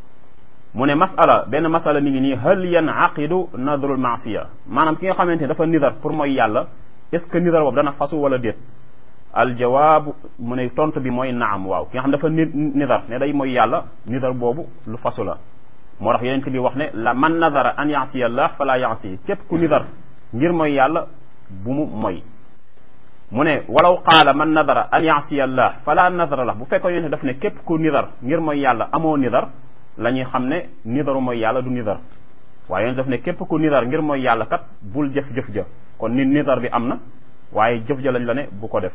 mu ne masala benn masala mi ngi nii hal yanaqidu nadrul maasiya maanaam ki nga xamante ni dafa nidar pour mooy yàlla est ce que nidar boobu dana fasu wala déet aljawaabu mu ne tontu bi mooy naam waaw ki nga xam dafa nidar ne day mooy yàlla nidar boobu lu fasu la moo tax yonent bi wax ne la man nadara an yaasiya allah fala yaasi képp ku nidar ngir mooy yàlla bu mu mooy mu ne walaw qaala man nadara an yaasiya allah fala nadara la bu fekkoon yonent daf ne képp ku nidar ngir mooy yàlla amoo nidar la ñuy xam ne nidaru mooy yàlla du nidar waaye yonent daf ne képp ku nidar ngir mooy yàlla kat bul jëf-jëf ja kon ni nidar bi am na waaye jëf ja lañ la ne bu ko def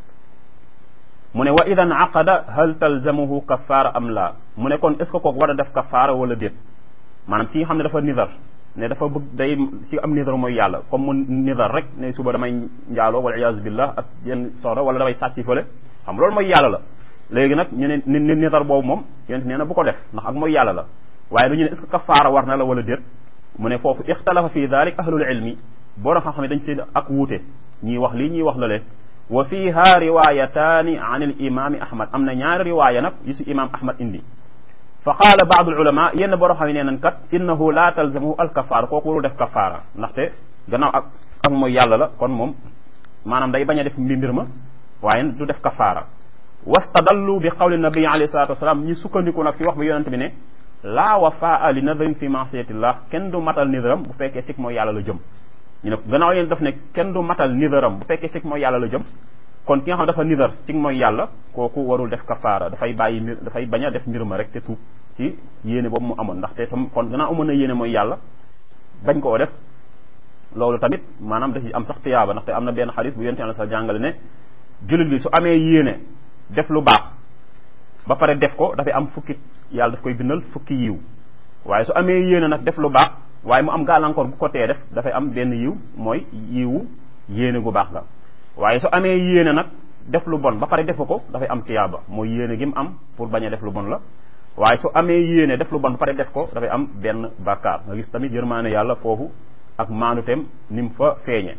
mu ne wa idan aqada hal talzamuhu kafaara am la mu ne kon est ce que kooku war a def kafaara wala déet maanaam ki nga xam ne dafa nidar ne dafa bëgg day si am nidar mooy yàlla comme mu nidar rek ne suba damay njaaloo wala iyaazu billah ak yenn soxna wala damay sàcc fële xam loolu mooy yàlla la léegi nag ñu ne ni nidar boobu moom yonent nee na bu ko def ndax ak mooy yàlla la waaye dañu ne est ce que kafaara war na la wala déet mu ne foofu ixtalafa fi dalik ahlul ilmi borom xam-xam ne dañ ci ak wuute ñii wax lii ñuy wax la lee wa fiha riwayataani an al imami ahmad am na ñaari riwaaya nag yu si imam ahmad indi fa qaala baadu al ulama yenn borom xam ne nee nañ kat innahu la talzamuhu al kafaara kooku warul def kafaara ndaxte gannaaw ak ak mooy yàlla la kon moom maanaam day bañ a def mbir ma waaye du def kafaara wastadallu bi qawli nabi alayhi salatu wasalaam ñu sukkandiku nag si wax bi yonente bi ne laa wafaa li nadrin fi masiyatillah kenn du matal nidaram bu fekkee sik mooy yàlla la jëm ñu ne gannaaw yéen daf ne kenn du matal nidaram bu fekkee sik mooy yàlla la jëm kon ki nga xam dafa nidar sik mooy yàlla kooku warul def kafaara dafay bàyyi mbir dafay bañ a def mbir ma rek te tuub ci yéene boobu mu amoon ndaxte tam kon gannaaw amoon na yéene mooy yàlla bañ koo def loolu tamit maanaam da ci am sax tiyaaba ndaxte am na benn xadis bu yonte yàlla sax jàngale ne jullit bi su amee yéene def lu baax ba pare def ko dafay am fukki yàlla daf koy bindal fukki yiw waaye su amee yéene nag def lu baax waaye mu am gàllankoor bu ko tee def dafay am benn yiw mooy yiwu yéene gu baax ga waaye su amee yéene nag def lu bon ba pare defu ko dafay am tiyaaba mooy yéene gi mu am pour bañ a def lu bon la waaye su amee yéene def lu bon ba pare def ko dafay am benn bàkkaar nga gis tamit yërmaane yàlla foofu ak maanuteem ni mu fa feeñe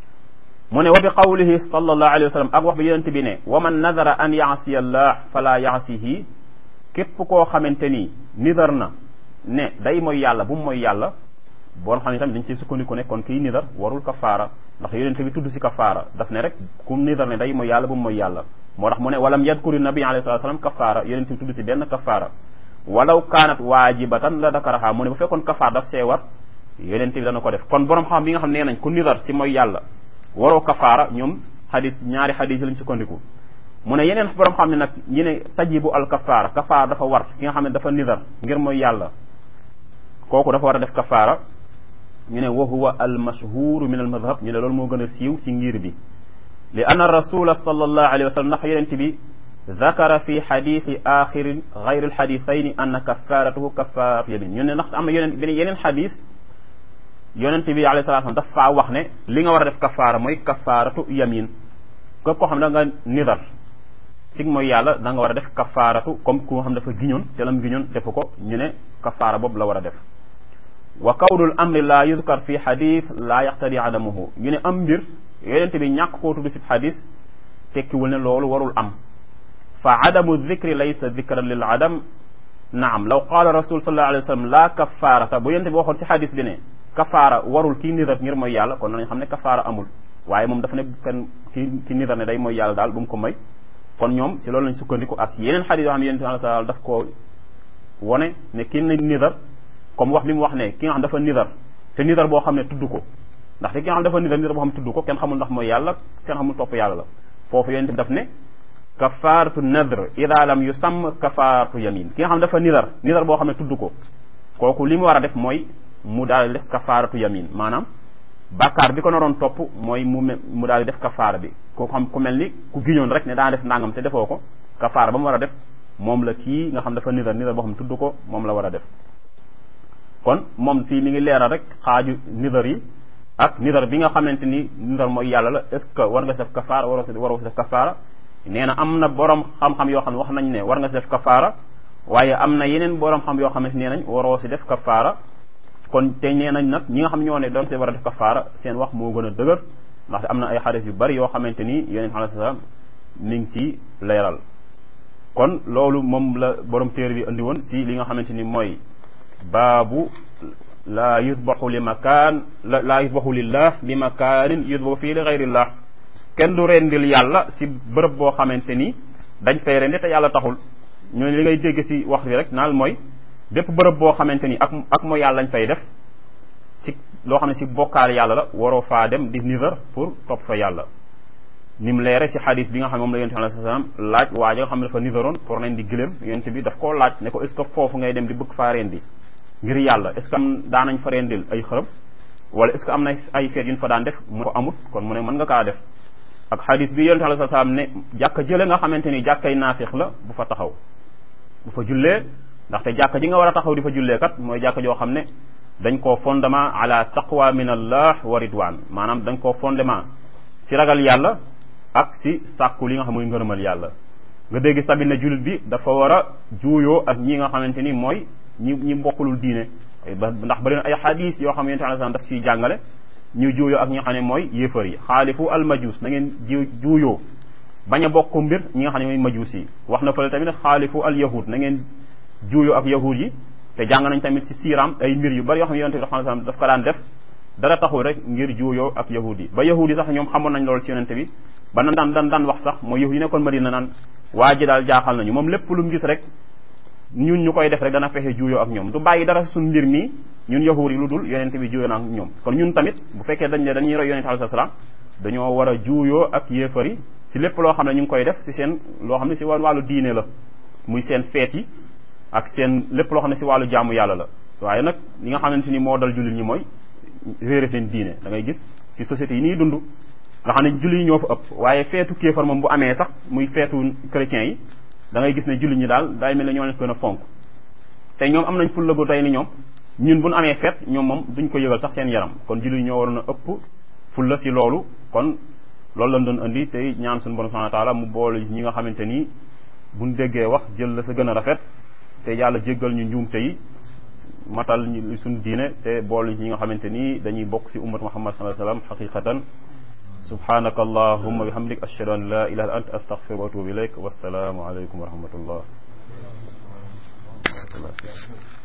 mu ne wa bi qawlihi sallallahu alayhi wa sallam ak wax bi yonent bi ne wa man nadara an yaasiya allah fala yaasihi képp koo xamante ni nidar na ne day mooy yàlla bu mu mooy yàlla boo xam ne tamit dañ ciy sukkandiku ne kon kii nidar warul kafaara ndax yonent bi tudd si kafaara daf ne rek ku nidar ne day mooy yàlla bu mu mooy yàlla moo tax mu ne walam yadkuri nabi alayhi salatu wasalam kafaara yonent bi tudd si benn kafaara walaw kaanat waajibatan la dakaraha mu ne bu fekkoon kafaar daf see war yonent bi dana ko def kon borom xam bi nga xam nee nañ ku nidar si mooy yàlla waroo kafaara ñoom xadis ñaari xadis lañ sukkandiku mu ne yeneen borom xam ne nag ñi ne tajibu al kafaara kafaara dafa war ki nga xam ne dafa nidar ngir mooy yàlla kooku dafa war a def kafaara ñu ne wa huwa al mashhuru min al madhab ñu ne loolu moo gën a siiw ci ngir bi li anna rasula sallallahu alayhi wa sallam ndax yonent bi zakara fi xadiisi axiri gayri alxadisayni anna kafaratuhu kafaratu yamin ñu ne ndax am na yeneen beneen yeneen xadis yonent bi alayhi salatu wasallam dafa faa wax ne li nga war a def kafaara mooy kafaratu yamin képp koo xam ne da nga nidar sig mooy yàlla da nga war a def kafaaratu comme ku nga xam dafa giñoon te lam giñoon defu ko ñu ne kafaara boobu la war a def wa kawdul amri la yuzkar fi xadis la yaqtadi adamuhu ñu ne am mbir yonent bi ñàkk koo tudd si xadis tekkiwul ne loolu warul am fa adamu dicri laysa dicran lil adam naam law qaala rasul sallallahu alayhi wa sallam la kafaarata bu yonent bi waxoon si xadis bi ne kafaara warul kii nidar ngir mooy yàlla kon nañ xam ne kafaara amul waaye moom dafa ne kenn ki ki nidar ne day mooy yàlla daal bu mu ko may kon ñoom si loolu lañ sukkandiku ak si yeneen xadis yoo xam ne yonent bi alayhi salaam daf koo wone ne ki na nidar comme wax bi mu wax ne ki nga xam dafa nidar te nidar boo xam ne tudd ko ndax te ki nga xam dafa nidar nidar boo xam ne tudd ko kenn xamul ndax mooy yàlla kenn xamul topp yàlla la foofu yonent bi daf ne kafaaratu nadr ida lam yusam kafaaratu yamin ki nga xam dafa nidar nidar boo xam ne tudd ko kooku li mu war a def mooy mu daal di def kafaaratu yamin maanaam bàkkaar bi ko naroon topp mooy mu mu daal di def kafaara bi koo xam ku mel ni ku giñoon rek ne daa def nangam te defoo ko kafaara ba mu war a def moom la kii nga xam dafa nidar nidar boo xam ne tudd ko moom la war a def kon moom fii mi ngi leeral rek xaaju nidar yi ak nidar bi nga xamante ni nidar mooy yàlla la est ce que war nga si def kafaara waroo si waroo si def kafaara nee na am na borom xam-xam yoo xam ne wax nañ ne war nga si def kafaara waaye am na yeneen borom xam yoo xamante nee nañ waroo si def kafaara kon te nee nañ nag ñi nga xam ñoo ne doon see war a def kafaara seen wax moo gën a dëgër ndaxte am na ay xadis yu bari yoo xamante ni yonent alayhi salaam mi ngi si leeral kon loolu moom la borom téere bi andi woon si li nga xamante ni mooy baabu laa yusbaxu li makaan laa yusbaxu lillah li makaanin yusbaxu fii li gayrillah kenn du rendil yàlla si bërëb boo xamante ni dañ fay rendi te yàlla taxul ñooñu li ngay dégg si wax bi rek naal mooy bépp bërëb boo xamante ni ak ak mooy yàlla lañ fay def si loo xam ne si bokkaal yàlla la waroo faa dem di nidar pour topp fa yàlla ni mu leere si xadis bi nga xam ne moom la yonent bi alayhi salaam laaj waa ja nga xam ne dafa nidaroon pour leen di gëléem yonent bi daf koo laaj ne ko est ce que foofu ngay dem di bëgg faa rendi ngir yàlla est ce que am daanañ fa rendil ay xërëb wala est ce que am na ay feet yu ñu fa daan def mu ko amut kon mu ne mën nga kaa def ak xadis bi yonent alayhi salaam ne jàkka jële nga xamante ni jàkkay naafiq la bu fa taxaw bu fa jullee ndaxte jàkka ji nga war a taxaw di fa jullee kat mooy jàkka joo xam ne dañ koo fondement ala taqwa min allah wa ridwan maanaam dañ koo fondement si ragal yàlla ak si sàkku li nga xam mooy ngërëmal yàlla nga dégg sabit ne jullit bi dafa war a juuyoo ak ñi nga xamante ni mooy ñi ñi mbokkulul diine ndax bari na ay xadis yoo xam ne yonent alayhi salaam daf ciy jàngale ñu juuyoo ak ñi nga xam ne mooy yéefar yi xaalifu al majus na ngeen ji juuyoo bañ a bokk mbir ñi nga xam ne mooy majus yi wax na fële tamit xaalifu al yahud na ngeen juuyoo ak yahud yi te jàng nañ tamit si siiraam ay mbir yu bari yoo xam ne yonent bi sallallahu alayhi wasallam daf ko daan def dara taxul rek ngir juuyoo ak yahud yi ba yahud yi sax ñoom xamoon nañ loolu si yonent bi ba na daan daan daan wax sax mooy yahud yi nekkoon Madina naan waa ji daal jaaxal nañu moom lépp lu mu gis rek ñun ñu koy def rek dana fexe juuyoo ak ñoom du bàyyi dara suñ mbir mii ñun yahud yi lu dul yonent bi juuyoo na ak ñoom kon ñun tamit bu fekkee dañ ne dañuy roy yonent alayhi salaam dañoo war a juuyoo ak yéefar yi si lépp loo xam ne ñu ngi koy def si seen loo xam ne si wàllu diine la muy seen feet yi ak seen lépp loo xam ne si wàllu jaamu yàlla la waaye nag li nga xamante ni moo dal jullit ñi mooy réere seen diine da ngay gis si sociétés yi nii dund nga xam ne jullit yi ñoo fa ëpp waaye feetu kéefar moom bu amee sax muy feetu chrétiens yi da ngay gis ne jullit ñi daal day mel ne ñoo leen gën a fonk te ñoom am nañ fulla gu tey ni ñoom ñun bu ñu amee feet ñoom moom duñ ko yëgal sax seen yaram kon jullit ñoo waroon a ëpp fulla si loolu kon loolu lañ doon indi tey ñaan suñu borom subhanahu wa taala mu boole ñi nga xamante ni buñ déggee wax jël la sa gën a rafet te yàlla jéggal ñu njuumte yi matal ñu suñu diine te boole ñi nga xamante ni dañuy bokk si ummat muhammad sallallahu alayhi wasallam xaqiqatan subhanaka allahumma bihamdik ashhadu an la ilaha illa anta astaghfiruka wa atubu ilayk wassalaamu alaykum wa rahmatullah